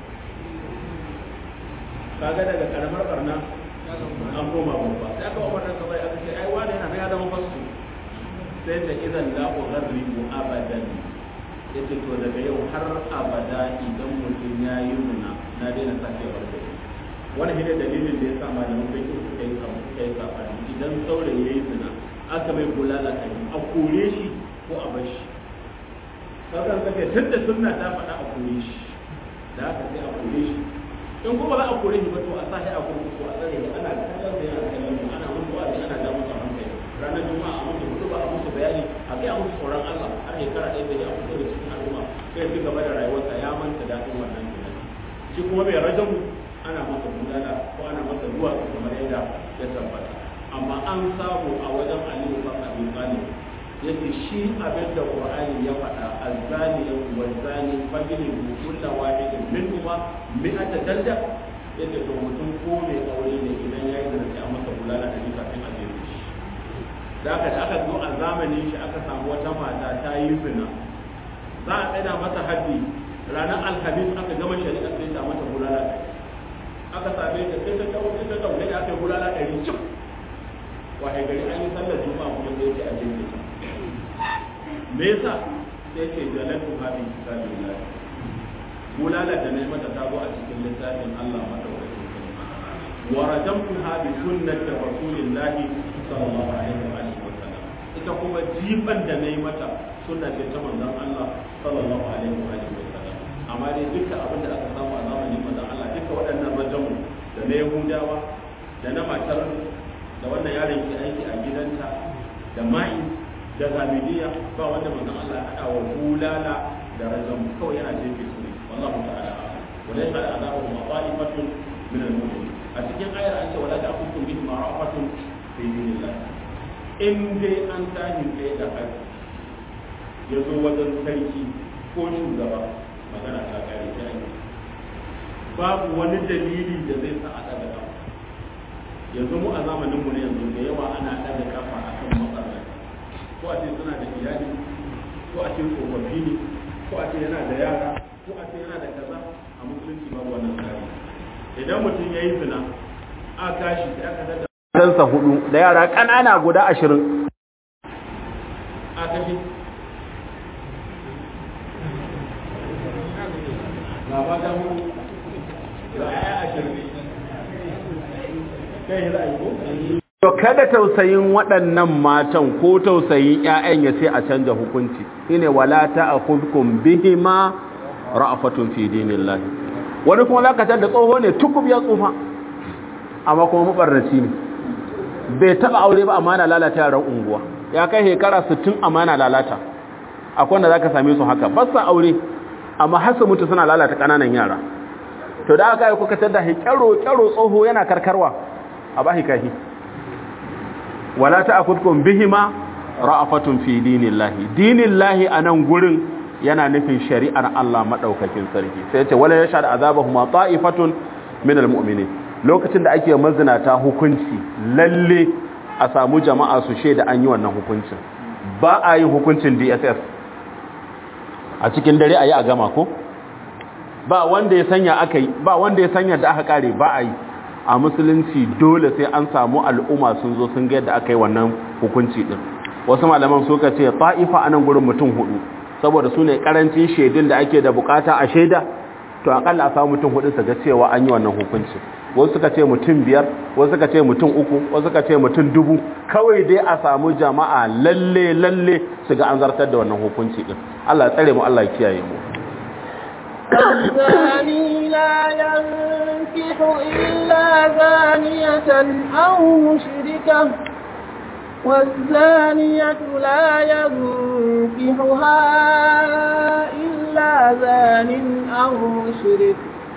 kaga daga karamar barna an koma babba sai aka umar da sabai aka ce ai wani yana ya zama fasu sai ta idan la ughribu abadan yace to daga yau har abada idan mutum ya yi zina na daina sake barka wani hidda dalilin da ya sa malamin bai suka yi suka yi sabani idan saurayi ya yi zina aka mai bulala a a kore shi ko a bar shi kaga kake tunda sunna ta faɗa a kore shi da haka sai a kore shi in kuma za a kore shi ba to a sashi a kurkuku a tsare ana kallon da yana kallon mu ana musu wa'azi ana da musu hankali ranar juma'a a musu hudu ba a musu bayani a kai a musu tsoron Allah har shekara ɗaya da ya fito da cikin al'umma sai ci gaba da rayuwarsa ya manta daɗin wannan tunani shi kuma bai rajamu ana masa bulala ko ana masa ruwa kamar yadda ya tabbata amma an samu a wajen aliyu ba abin talib yace shi abin da qur'ani ya faɗa azzani wa zani fajini kulla wahidin minhuma mi'ata dalda yace to mutum ko mai aure ne idan yayi da sai a masa bulala da kafin a je shi da aka da aka zo a zamanin shi aka samu wata mata ta yi zina za a tsada mata haddi ranar alhamis aka gama shari'a sai ta mata bulala aka same ta sai ta dawo sai ta dawo da aka yi bulala ɗari cif wahe gari an yi sallar juma'a kuma sai ce a jirgin ta me yasa sai ce jalatu hadin kitabillah bulala da ne mata ta zo a cikin littafin Allah madaukakin sarki wa rajamtuha bi sunnati rasulillahi sallallahu alaihi wa alihi wa sallam ita kuma jiban da nayi mata sunna ce ta manzon Allah sallallahu alaihi wa alihi wa sallam amma dai duka abin da aka samu a zamanin manzon Allah duka waɗannan rajamu da na Yahudawa da na matar da wannan yaron ke aiki a gidanta da ma'i da zamidiya ba wanda manzon Allah ya hada wa bulala da rajamu kawai yana jefe su ne wallahu ta'ala wa laysa al'adabu ma'ifatun min al-mu'minin a cikin ayar an ce wala da hukum bihi ma'afatun fi dinillah in dai an tashi tsaye da haƙƙi ya zo wajen sarki ko shugaba magana ta kare ta yi babu wani dalili da zai sa a ɗaga kafa yanzu mu a zamanin mu ne yanzu da yawa ana ɗaga kafa akan matsalar ko a ce suna da iyali ko a ce tsofaffi ne ko a ce yana da yara ko a ce yana da kaza a musulunci babu wannan tsari idan mutum ya yi zina a kashi sai aka dada Ɗansa hudu da yara ƙanana guda ashirin. a kashi ga ba ta hudu ga ya ashirin kai ra'ayi ko To kada tausayin waɗannan matan ko tausayin ‘ya'yan ya sai a canja hukunci, shine wala ta a hukun bihima ra'afatun fi dinillahi. Wani kuma lakatar da tsoho ne tukub ya tsufa, amma kuma mabarnaci ne. Bai taɓa aure ba amma na lalata yaran unguwa, ya kai shekara sittin amma na lalata. Akwai wanda za ka same su haka, ba sa aure, amma har su mutu suna lalata ƙananan yara. To da aka yi kuka tada kyaro kyaro tsoho yana karkarwa, a ba kahi. wala ta'khudkum bihima ra'afatun fi dinillahi dinillahi anan gurin yana nufin shari'ar Allah madaukakin sarki sai ce wala yashhad azabahum ta'ifatun min almu'minin lokacin da ake mazinata hukunci lalle a samu jama'a su shaida an yi wannan hukuncin ba a yin hukuncin DSS a cikin dare ayi a gama ko ba wanda ya sanya akai ba wanda ya sanya da aka kare ba a yi a musulunci dole sai an samu al'umma sun zo sun ga yadda aka yi wannan hukunci din wasu malaman suka ce ta'ifa a nan gurin mutum hudu saboda su ne karancin shaidun da ake da bukata a shaida to akalla a samu mutum hudu su ga cewa an yi wannan hukunci wasu suka ce mutum biyar wasu suka ce mutum uku wasu suka ce mutum dubu kawai dai a samu jama'a lalle lalle su ga an zartar da wannan hukunci din Allah ya tsare mu Allah ya kiyaye mu الزاني لا ينكح إلا زانية أو مشركة والزانية لا ينكحها إلا زان أو مشرك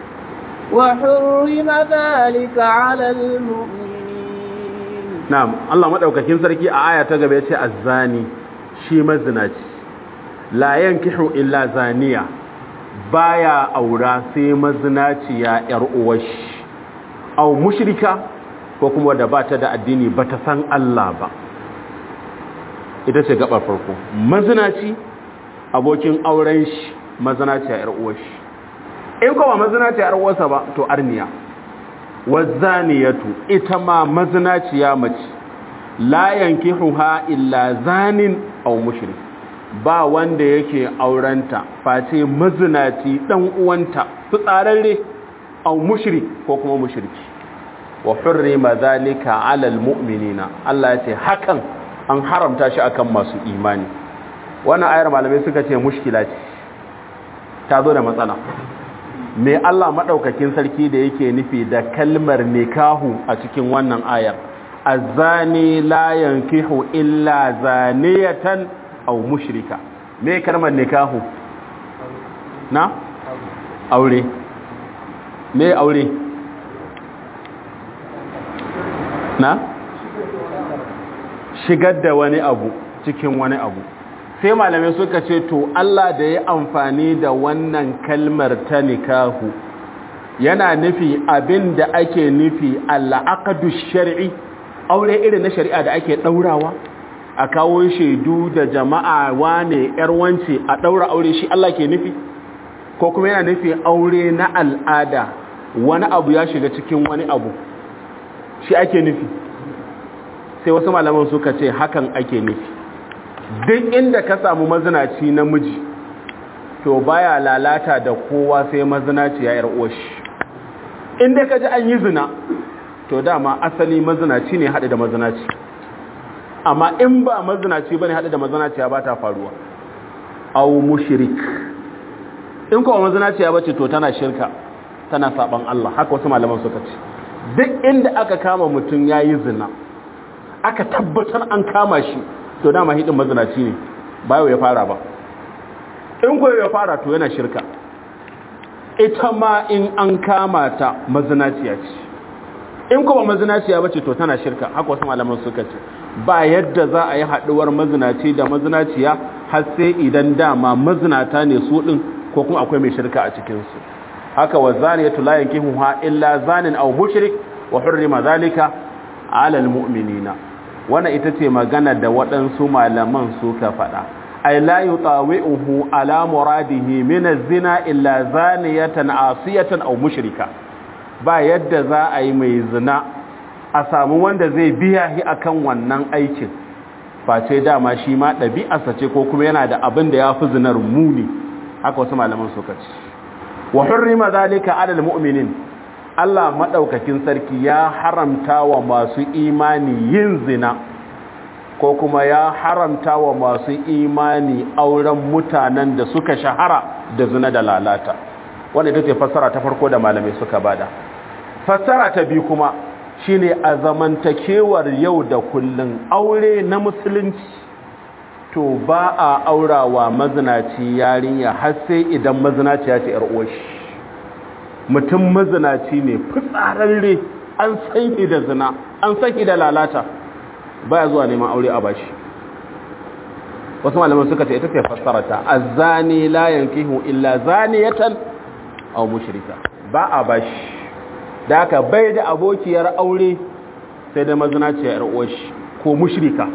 وحرم ذلك على المؤمنين na'am Allah madaukakin sarki a aya ta gaba yace azzani shi mazinaci la yankihu illa zaniya baya aura sai mazinaciya yar uwashi aw mushrika ko kuma da bata da addini bata san Allah ba ita ce gabar farko mazinaci abokin auren shi mazinaciya yar uwashi in kuma mazinaciya yar uwarsa ba to arniya wazaniyatu ita ma mazinaciya mace la yankihuha illa zanin aw mushrik ba wanda yake aurenta face mazinaci dan uwanta fitsararre aw mushrik ko kuma mushriki wa hurrima zalika ala almu'minina Allah ya ce hakan an haramta shi akan masu imani wannan ayar malamai suka ce mushkila ce ta zo da matsala me Allah maɗaukakin sarki da yake nufi da kalmar nikahu a cikin wannan ayar azani la yankihu illa zaniyatan aw mushrika me kalmar nikahu na aure me aure na shigar da wani abu cikin wani abu sai malamai suka ce to Allah da ya amfani da wannan kalmar ta nikahu yana nufi abin da ake nufi al'aqdu shar'i aure irin na shari'a da ake daurawa a kawo shaidu da jama'a wane yar wance a daura aure shi Allah ke nufi ko kuma yana nufi aure na al'ada wani abu ya shiga cikin wani abu shi ake nufi sai wasu malaman suka ce hakan ake nufi duk inda ka samu mazinaci namiji to baya lalata da kowa sai mazinaci ya yar uwashi inda ka ji an yi zina to dama asali mazinaci ne haɗe da mazinaci amma in ba mazinaci bane haɗe da mazinaci ya ba ta faruwa au mushrik in kuma mazinaci ya bace to tana shirka tana saban Allah haka wasu malaman suka ce duk inda aka kama mutum yayi zina aka tabbatar an kama shi to dama hidin mazinaci ne bayo ya fara ba in koyo ya fara to yana shirka ita ma in an kama ta mazinaciya ce in kuma mazinaciya bace to tana shirka haka wasu malaman suka ce ba yadda za a yi haduwar mazinaci da mazinaciya har sai idan dama mazinata ne su din ko kuma akwai mai shirka a cikin su haka wa zaniyatu la yankihuha illa zanin aw mushrik wa hurrima zalika ala almu'minina wannan ita ce magana da waɗansu malaman suka faɗa ay la yutawi'uhu ala muradihi min az-zina illa zaniyatan asiyatan aw mushrika ba yadda za a yi mai zina a samu wanda zai biya shi akan wannan aikin face dama shi ma ɗabi'arsa ce ko kuma yana da abin da ya fi zinar muni haka wasu malaman suka ce wa hurrima zalika ala almu'minin Allah madaukakin sarki ya haramta wa masu imani yin zina ko kuma ya haramta wa masu imani auren mutanen da suka shahara da zina da lalata wanda ita ce fassara ta farko da malamai suka bada fassara ta biyu kuma shine a zamantakewar yau da kullun aure na musulunci to ba a aurawa mazinaci yarinya har sai idan mazinaci ya ce yar uwashi mutum mazinaci ne fitsararre an san da zina an san da lalata baya zuwa neman aure a bashi wasu malaman suka ce ita ce fassarata azani la yankihu illa zaniyatan aw mushrika ba a bashi da haka bai da abokiyar aure sai da mazinaciya yar uwashi ko mushrika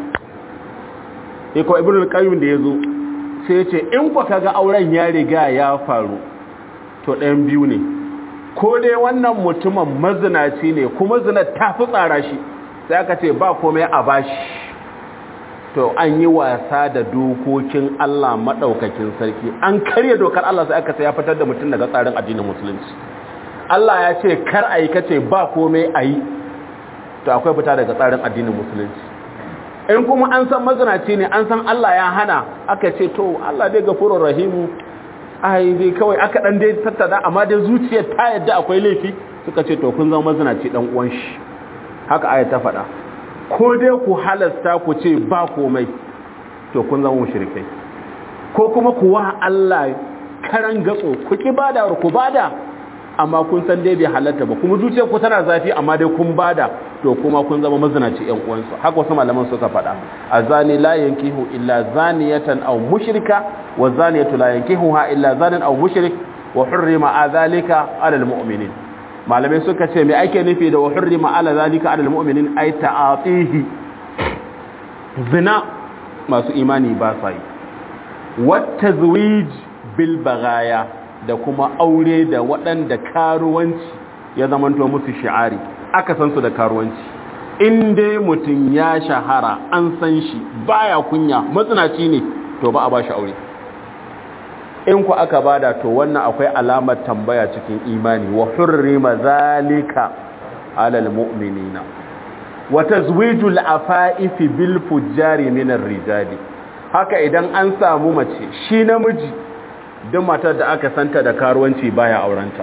sai ko ibnu qayyim da yazo sai ya ce in ku kaga auren ya riga ya faru to ɗayan biyu ne ko dai wannan mutumin mazinaci ne kuma zina ta fi tsara shi sai aka ce ba komai a bashi to an yi wasa da dokokin Allah maɗaukakin sarki an karya dokar Allah sai aka sai ya fitar da mutum daga tsarin addinin musulunci Allah ya ce kar a yi kace ba komai a yi to akwai fita daga tsarin addinin musulunci in kuma an san mazinaci ne an san Allah ya hana aka ce to Allah dai gafurur rahimu ai dai kawai aka dan dai tattada amma dai zuciyar ta yadda akwai laifi suka ce to kun zama mazinaci dan uwan shi haka ayat ta faɗa ko dai ku halasta ku ce ba komai to kun zama mushrikai ko kuma ku wa Allah karan gatso ku ki bada ku bada amma kun san dai bai halatta ba kuma zuciyar ku tana zafi amma dai kun bada to kuma kun zama mazinaci ƴan uwansu haka wasu malaman suka faɗa azani la yankihu illa zaniyatan aw mushrika wa zaniyatu la yankihuha illa zanin aw mushrik wa hurrima adhalika ala almu'minin malamai suka ce me ake nufi da wa hurrima ala zalika ala almu'minin ay ta'atihi zina masu imani ba sa yi wat tazwij bil bagaya da kuma aure da waɗanda karuwanci ya zamanto musu shi'ari aka san su da karuwanci in dai mutum ya shahara an san shi baya kunya matsinaci ne to ba a ba shi aure in ku aka bada to wannan akwai alamar tambaya cikin imani wa hurrima zalika alal mu'minina wa tazwijul afa'ifi bil fujjari min rijali haka idan an samu mace shi namiji duk matar da aka santa da karuwanci baya aurenta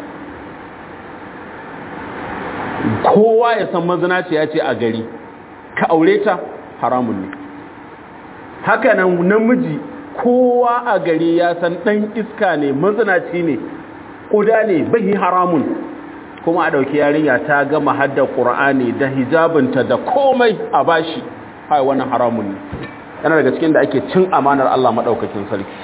kowa ya san mazinaci ya ce a gari ka aure ta haramun ne haka nan namiji kowa a gari ya san ɗan iska ne mazinaci ne ƙuda ne bai haramun kuma a ɗauki yarinya ta gama hadda ƙur'ani da hijabinta da komai a bashi hai wannan haramun ne yana daga cikin da ake cin amanar Allah maɗaukakin sarki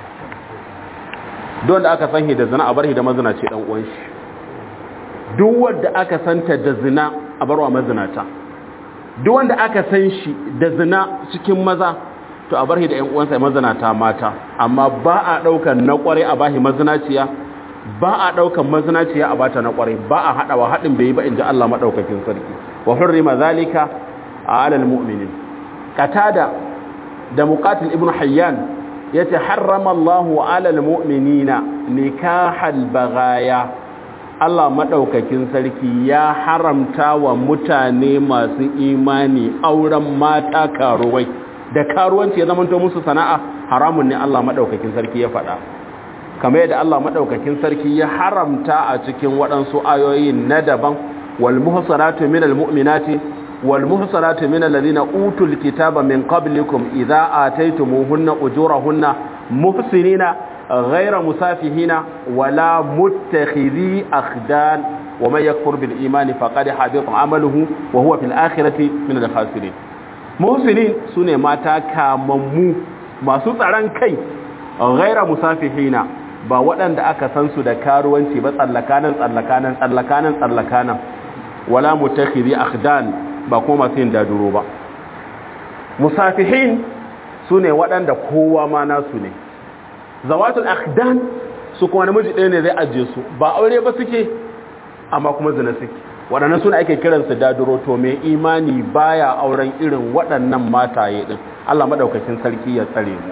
don da aka san da zina a bar da mazinaci ɗan uwan shi duk wanda aka santa da zina a barwa mazinata duk wanda aka san shi da zina cikin maza to a bar shi da ƴan uwansa mazanata mata amma ba a ɗaukan na ƙwarai a bashi mazinaciya ba a ɗaukan mazinaciya a bata na ƙwarai ba a haɗawa haɗin bai yi ba in ji Allah maɗaukakin sarki wa hurrima zalika a alal mu'minin qatada da muqatil ibnu hayyan yace harrama Allahu alal mu'minina nikahal baghaya Allah maɗaukakin sarki ya haramta wa mutane masu imani auren mata karuwai da karuwanci ya zamanto musu sana'a haramun ne Allah maɗaukakin sarki ya faɗa kamar yadda Allah maɗaukakin sarki ya haramta a cikin waɗansu ayoyi na daban wal muhsanatu minal mu'minati wal muhsanatu minal ladina utul kitaba min qablikum idza ataytumuhunna ujurahunna muhsinina ghayra musafihina wala muttakhidhi akhdan wa man yakfur bil imani faqad habita amaluhu wa huwa fil akhirati min al khasirin muhsinin sune mata kamammu masu tsaron kai ghayra musafihina ba waɗanda aka san su da karuwanci ba tsallakanan tsallakanan tsallakanan tsallakanan wala mutakhidhi akhdan ba kuma masu yin daduro ba musafihin sune waɗanda kowa ma nasu ne zawatul akhdan su kuma namiji ɗaya ne zai ajiye su ba aure ba suke amma kuma zina suke waɗannan suna ake kiransu daduro to mai imani baya auren irin waɗannan mataye ɗin Allah madaukakin sarki ya tsare mu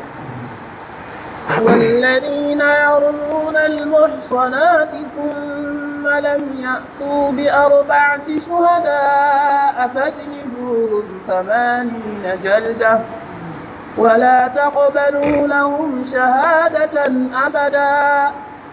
والذين يرمون المحصنات ثم لم يأتوا بأربعة شهداء فاجلدوهم ثمانين جلدة ولا تقبلوا لهم شهادة أبدا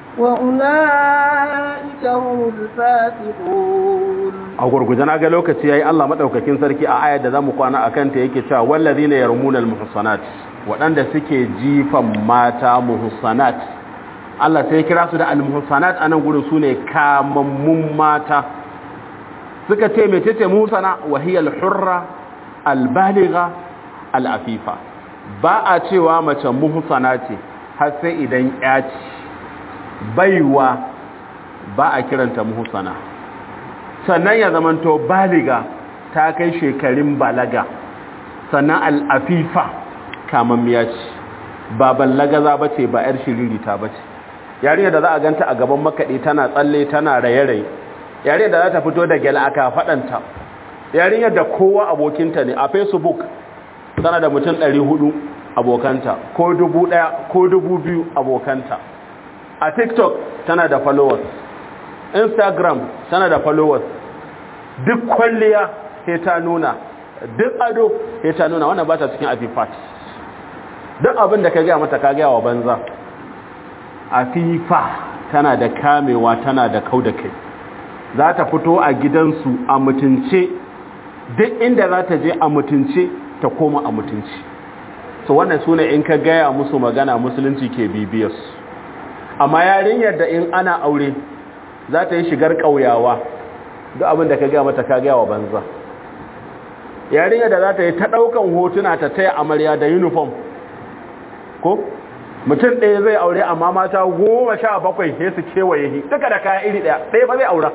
وأولئك هم الفاسقون a gurguje na ga lokaci yayi Allah madaukakin sarki a ayar da zamu kwana akan ta yake cewa wallazina yarmuna almuhsanat wadanda suke jifan mata muhsanat Allah sai ya kira su da almuhsanat anan gurin sune kamammun mata suka ce mecece muhsana wa hiya alhurra albaligha alafifa ba a cewa mace muhsana ce har sai idan ya ce baiwa ba a kiranta muhsana sannan ya zamanto baliga ta kai shekarun balaga sannan al'afifa kamammiya ce ba ballagaza ba ce ba 'yar shiririta ba ce yarinya da za a ganta a gaban makaɗi tana tsalle tana raye-raye yarinya da za ta fito da gyala aka faɗanta yarinya da kowa abokinta ne a facebook tana da mutum 400 abokanta ko 1000 ko 2000 abokanta a tiktok tana da followers instagram tana da followers duk kwalliya sai ta nuna duk ado sai ta nuna wannan ba ta cikin afifat duk abin da ka gaya mata ka gaya wa banza afifa tana da kamewa tana da kau da kai za ta fito a gidansu a mutunce duk inda za ta je a mutunce ta koma a mutunci so wannan sune in ka gaya musu magana musulunci ke bibiyarsu amma yarinyar da in ana aure za ta yi shigar ƙauyawa duk abin da ka gaya mata ka gaya wa banza yarinyar da za ta yi ta ɗaukan hotuna ta taya amarya da uniform ko mutum ɗaya zai aure amma mata goma sha bakwai sai su kewaye shi duka da kaya iri ɗaya ɗaya ba zai aura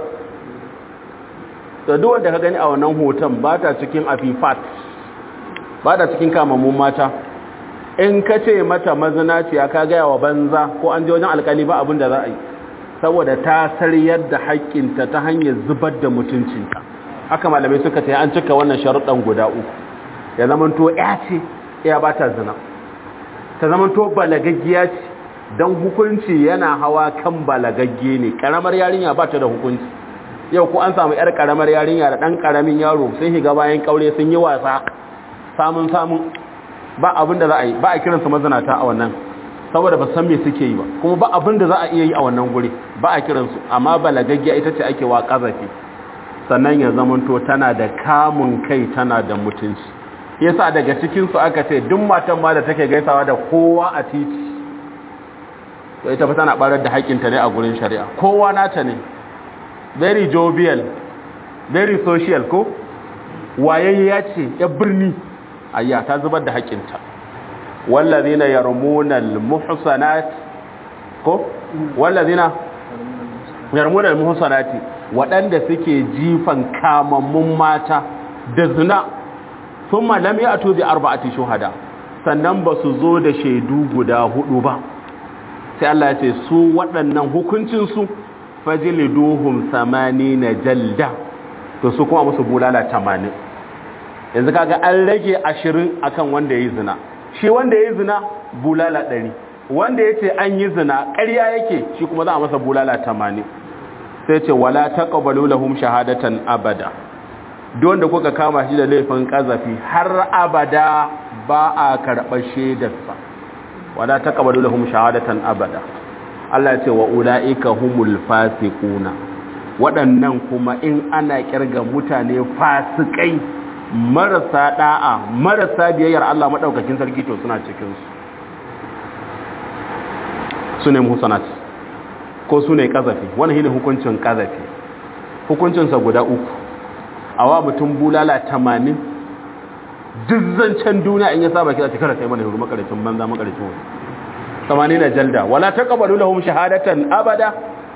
da duk wanda ka gani a wannan hoton ba ta cikin afifat ba ta cikin kamammun mata in ka ce mata mazinaciya ka gaya wa banza ko an je wajen alkali ba abin da za a yi saboda ta sariyar da haƙƙinta ta hanyar zubar da mutuncinta haka malamai suka ce an cika wannan sharuɗan guda uku ya zamanto ya ce ya ba ta zina ta zamanto balagaggiya ce don hukunci yana hawa kan balagagge ne ƙaramar yarinya ba ta da hukunci yau ko an samu 'yar ƙaramar yarinya da ɗan ƙaramin yaro sun shiga bayan ƙaure sun yi wasa samun samun ba abin da za a yi ba a kiransu mazinata a wannan saboda ba san me suke yi ba kuma ba abin da za a iya yi a wannan guri ba a kiransu amma balagaggiya ita ce ake wa ƙazafi sannan ya zamanto tana da kamun kai tana da mutunci yasa daga cikinsu aka ce duk matan ma da take gaisawa da kowa a titi to ita fa tana barar da haƙƙinta ne a gurin shari'a kowa nata ne very jovial very social ko wayayya ce ya birni ayya ta zubar da haƙƙinta wallazina yarmuna almuhsanat ko wallazina yarmuna almuhsanati waɗanda suke jifan kamammun mata da zina thumma lam ya'tu bi arba'ati shuhada sannan ba su zo da shaidu guda hudu ba sai Allah ya ce su waɗannan hukuncin su fajliduhum na jalda to su kuma musu bulala 80 yanzu kaga an rage 20 akan wanda yayi zina shi wanda yayi zina bulala 100 wanda yace an yi zina ƙarya yake shi kuma za a masa bulala 80 sai ce wala taqbalu lahum shahadatan abada duk wanda kuka kama shi da laifin kazafi har abada ba a karɓar shaidarsa wala taqbalu lahum shahadatan abada Allah ya ce wa ulaika humul fasiquna waɗannan kuma in ana kirga mutane fasikai marasa da'a marasa biyayyar Allah madaukakin sarki to suna cikin su sune muhsanat ko sune kazafi wannan shine hukuncin kazafi hukuncinsa guda uku awa mutum bulala 80 duk zancen duniya in ya saba kira cikar kai mana huru makaricin banza makaricin wani samani na jalda wala taqbalu lahum shahadatan abada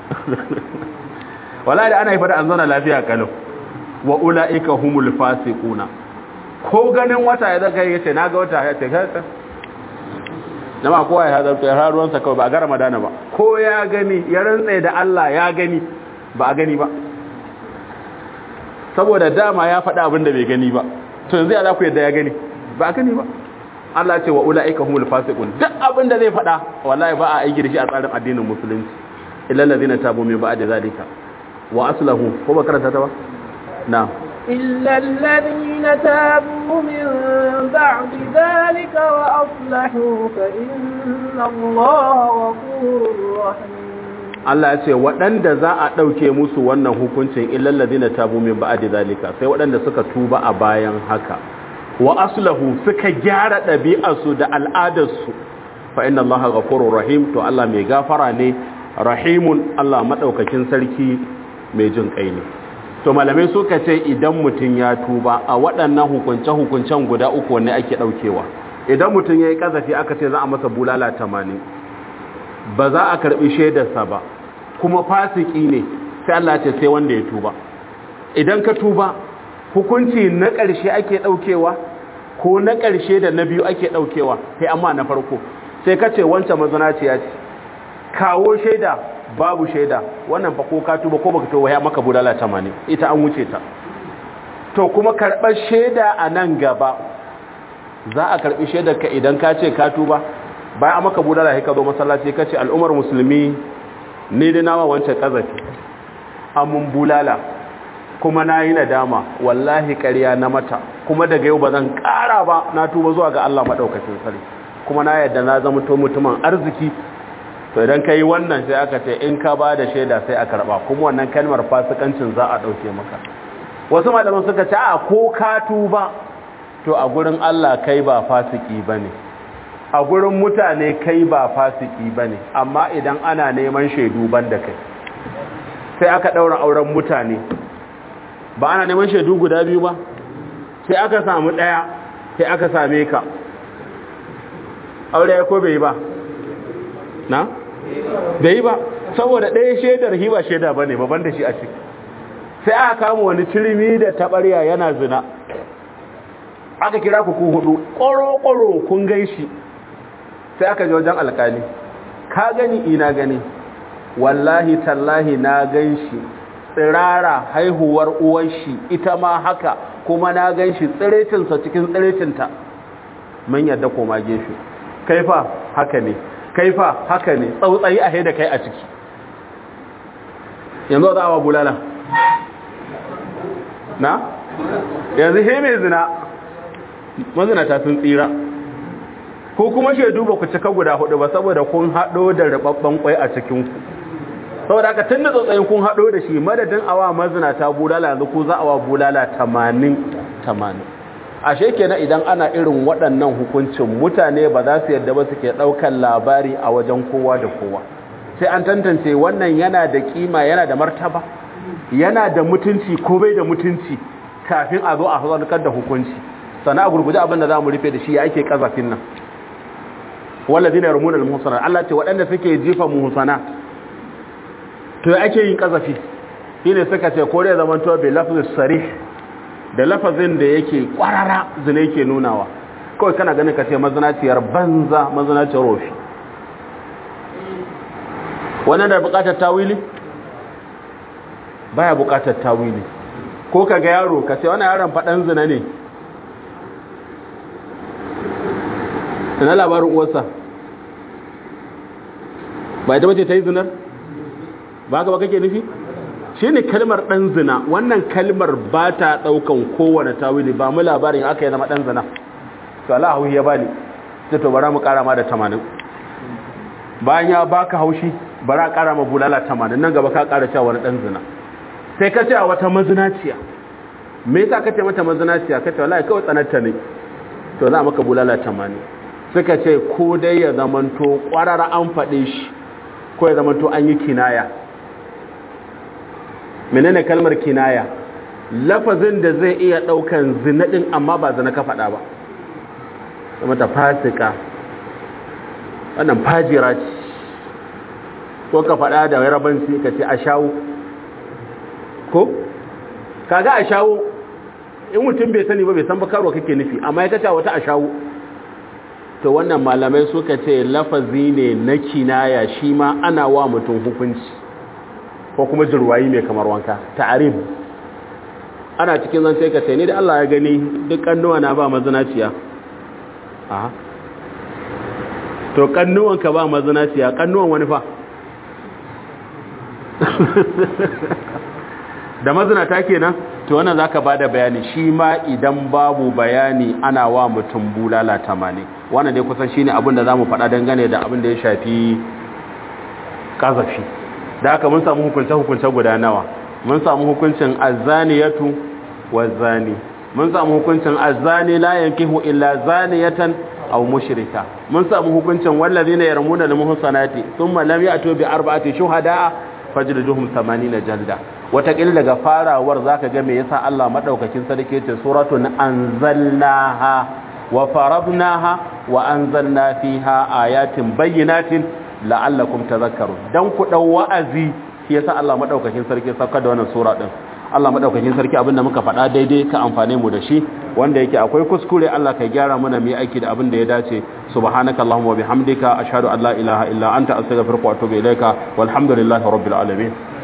wala da ana yi fada an zauna lafiya kalau wa ulaika humul fasiquna ko ganin wata ya zaka yace naga wata ya ce kai nama kowa ya hazarta ya haruwansa kawai ba a ga ramadana ba ko ya gani ya rantsa da Allah ya gani ba a gani ba saboda dama ya faɗa abin da bai gani ba to yanzu ya za ku yadda ya gani ba a gani ba Allah ce wa ula'ika humul fasiqun duk abin da zai faɗa wallahi ba a aiki da shi a tsarin addinin musulunci illa allazina tabu min ba'di zalika wa aslahu ko ba karanta ta ba na إلا الذين تابوا من بعد ذلك وأصلحوا فإن الله غفور رحيم Allah ya ce waɗanda za a ɗauke musu wannan hukuncin illal ladina tabu min ba'di zalika sai waɗanda suka tuba a bayan haka wa aslahu suka gyara ɗabi'arsu da al'adarsu fa inna allaha ghafurur rahim to Allah mai gafara ne rahimun Allah madaukakin sarki mai jin kai ne to malamai suka ce idan mutum ya tuba a waɗannan hukunce hukuncen guda uku wanne ake ɗaukewa idan mutum yayi kazafi aka ce za a masa bulala 80 ba za a karbi shaidarsa ba kuma fasiki ne sai Allah ce sai wanda ya tuba idan ka tuba hukunci na ƙarshe ake ɗaukewa ko na ƙarshe da na biyu ake ɗaukewa sai amma na farko sai ka ce wancan mazanaciya ce kawo shaida babu shaida wannan fa ko ka tuba ko baka tuba ya maka budala 80 ita an wuce ta to kuma karɓar shaida a nan gaba za a karɓi shaidar ka idan ka ce ka tuba bayan a maka budala sai ka zo masallaci ka ce al'ummar musulmi ne da nawa wancan kazafi amun bulala kuma na yi nadama wallahi ƙarya na mata kuma daga yau ba zan ƙara ba na tuba zuwa ga Allah maɗaukacin sarki kuma na yadda na zama to mutumin arziki to idan ka yi wannan sai aka ce in ka ba da shaida sai a karɓa kuma wannan kalmar fasikancin za a ɗauke maka wasu malaman suka ce a ko ka tuba to a gurin Allah kai ba fasiki ba ne a gurin mutane kai ba fasiki ba ne amma idan ana neman shaidu ban da kai sai aka ɗaura auren mutane ba ana neman shaidu guda biyu ba sai aka samu ɗaya sai aka same ka aure ya ko bai ba na? bai ba saboda ɗaya shaidar hiba shaida ba ne babban da shi a ciki sai aka kama wani cirimi da taɓarya yana zina aka kira ku ku hudu ƙoro-ƙoro kun gan shi sai aka ji wajen alkali ka gani ina gani wallahi tallahi na gan shi tsirara haihuwar uwar shi ita ma haka kuma na gan shi tsiritinsa cikin tsiritinta mun yadda koma gefe kaifa haka ne kaifa haka ne tsautsayi a haida kai a ciki yanzu za a wa bulala na yanzu he mai zina mazinata sun tsira ko kuma shaidu ba ku cika guda hudu ba saboda kun haɗo da rababban kwai a cikinku saboda aka tun da tsotsayin kun haɗo da shi madadin awa mazinata bulala yanzu ko za a wa bulala tamanin tamanin ashe kenan idan ana irin waɗannan hukuncin mutane ba za su yadda ba suke ɗaukar labari a wajen kowa da kowa sai an tantance wannan yana da kima yana da martaba yana da mutunci ko bai da mutunci kafin a zo a zarkar da hukunci sana a gurguje abin da za mu rufe da shi ya ake kazafin nan wallazi na yarmuna al-muhsana Allah ce waɗanda suke jifa muhsana to ya ake yin kazafi shine suka ce ko dai zaman to bi lafzis sarih da lafazin da yake kwarara zina yake nunawa kawai kana ganin ka ce mazinaciyar banza mazinaciyar rofi wannan da bukatar tawili baya bukatar tawili ko ka ga yaro ka ce wannan yaron faɗan zina ne ina labarin uwarsa ba ita bace ta yi zinar ba ka ba kake nufi shi ne kalmar ɗan zina wannan kalmar ba ta ɗaukan kowane tawili ba mu labarin aka yi zama ɗan zina to Allah hauhi ya bani ta to bara mu ƙara ma da tamanin bayan ya baka haushi bara ƙara ma bulala tamanin nan gaba ka ƙara cewa wani ɗan zina sai ka ce a wata mazinaciya me yasa ka ce mata mazinaciya ka ce wallahi kawai tsanarta ne to za maka bulala tamanin suka ce ko dai ya zamanto ƙwarara an faɗe shi ko ya zamanto an yi kinaya menene kalmar kinaya lafazin da zai iya ɗaukan zinaɗin amma ba zina ka faɗa ba mata fasika wannan fajira ce ko ka faɗa da yarabanci ka ce a shawo ko kaga a shawo in mutum bai sani ba bai san ba karo kake nufi amma ya kace wata a shawo to wannan malamai suka ce lafazi ne na kinaya shi ma ana wa mutum hukunci ko kuma jirwayi mai kamar wanka ta'arif ana cikin zan sai ka ce ni da Allah ya gani duk kannuwa na ba mazinaciya aha to kannuwan ka ba mazinaciya kannuwan wani fa da mazinata kenan to wannan zaka bada bayani shi ma idan babu bayani ana wa mutum bulala tamani wannan dai kusan shine abin da zamu faɗa dangane da abin da ya shafi kazafi da haka mun samu hukunce hukunce guda nawa mun samu hukuncin azaniyatu wazani mun samu hukuncin azani la yankihu illa zaniyatan aw mushrika mun samu hukuncin wallazina yarmuna lil muhsanati thumma lam ya'tu bi arba'ati shuhada fajliduhum 80 jalda watakila daga farawar zaka ga me yasa Allah madaukakin sarki yace suratun anzalnaha wa faradnaha wa anzalna fiha ayatin bayyinatin la'allakum tadhakkarun dan ku dau wa'azi shi yasa Allah madaukakin sarki saka da wannan sura din Allah madaukakin sarki abinda muka faɗa daidai ka amfane mu da shi wanda yake akwai kuskure Allah ka gyara mana mu aiki da abin da ya dace subhanakallahumma wa bihamdika ashhadu an la ilaha illa anta astaghfiruka wa atubu ilaika walhamdulillahi rabbil alamin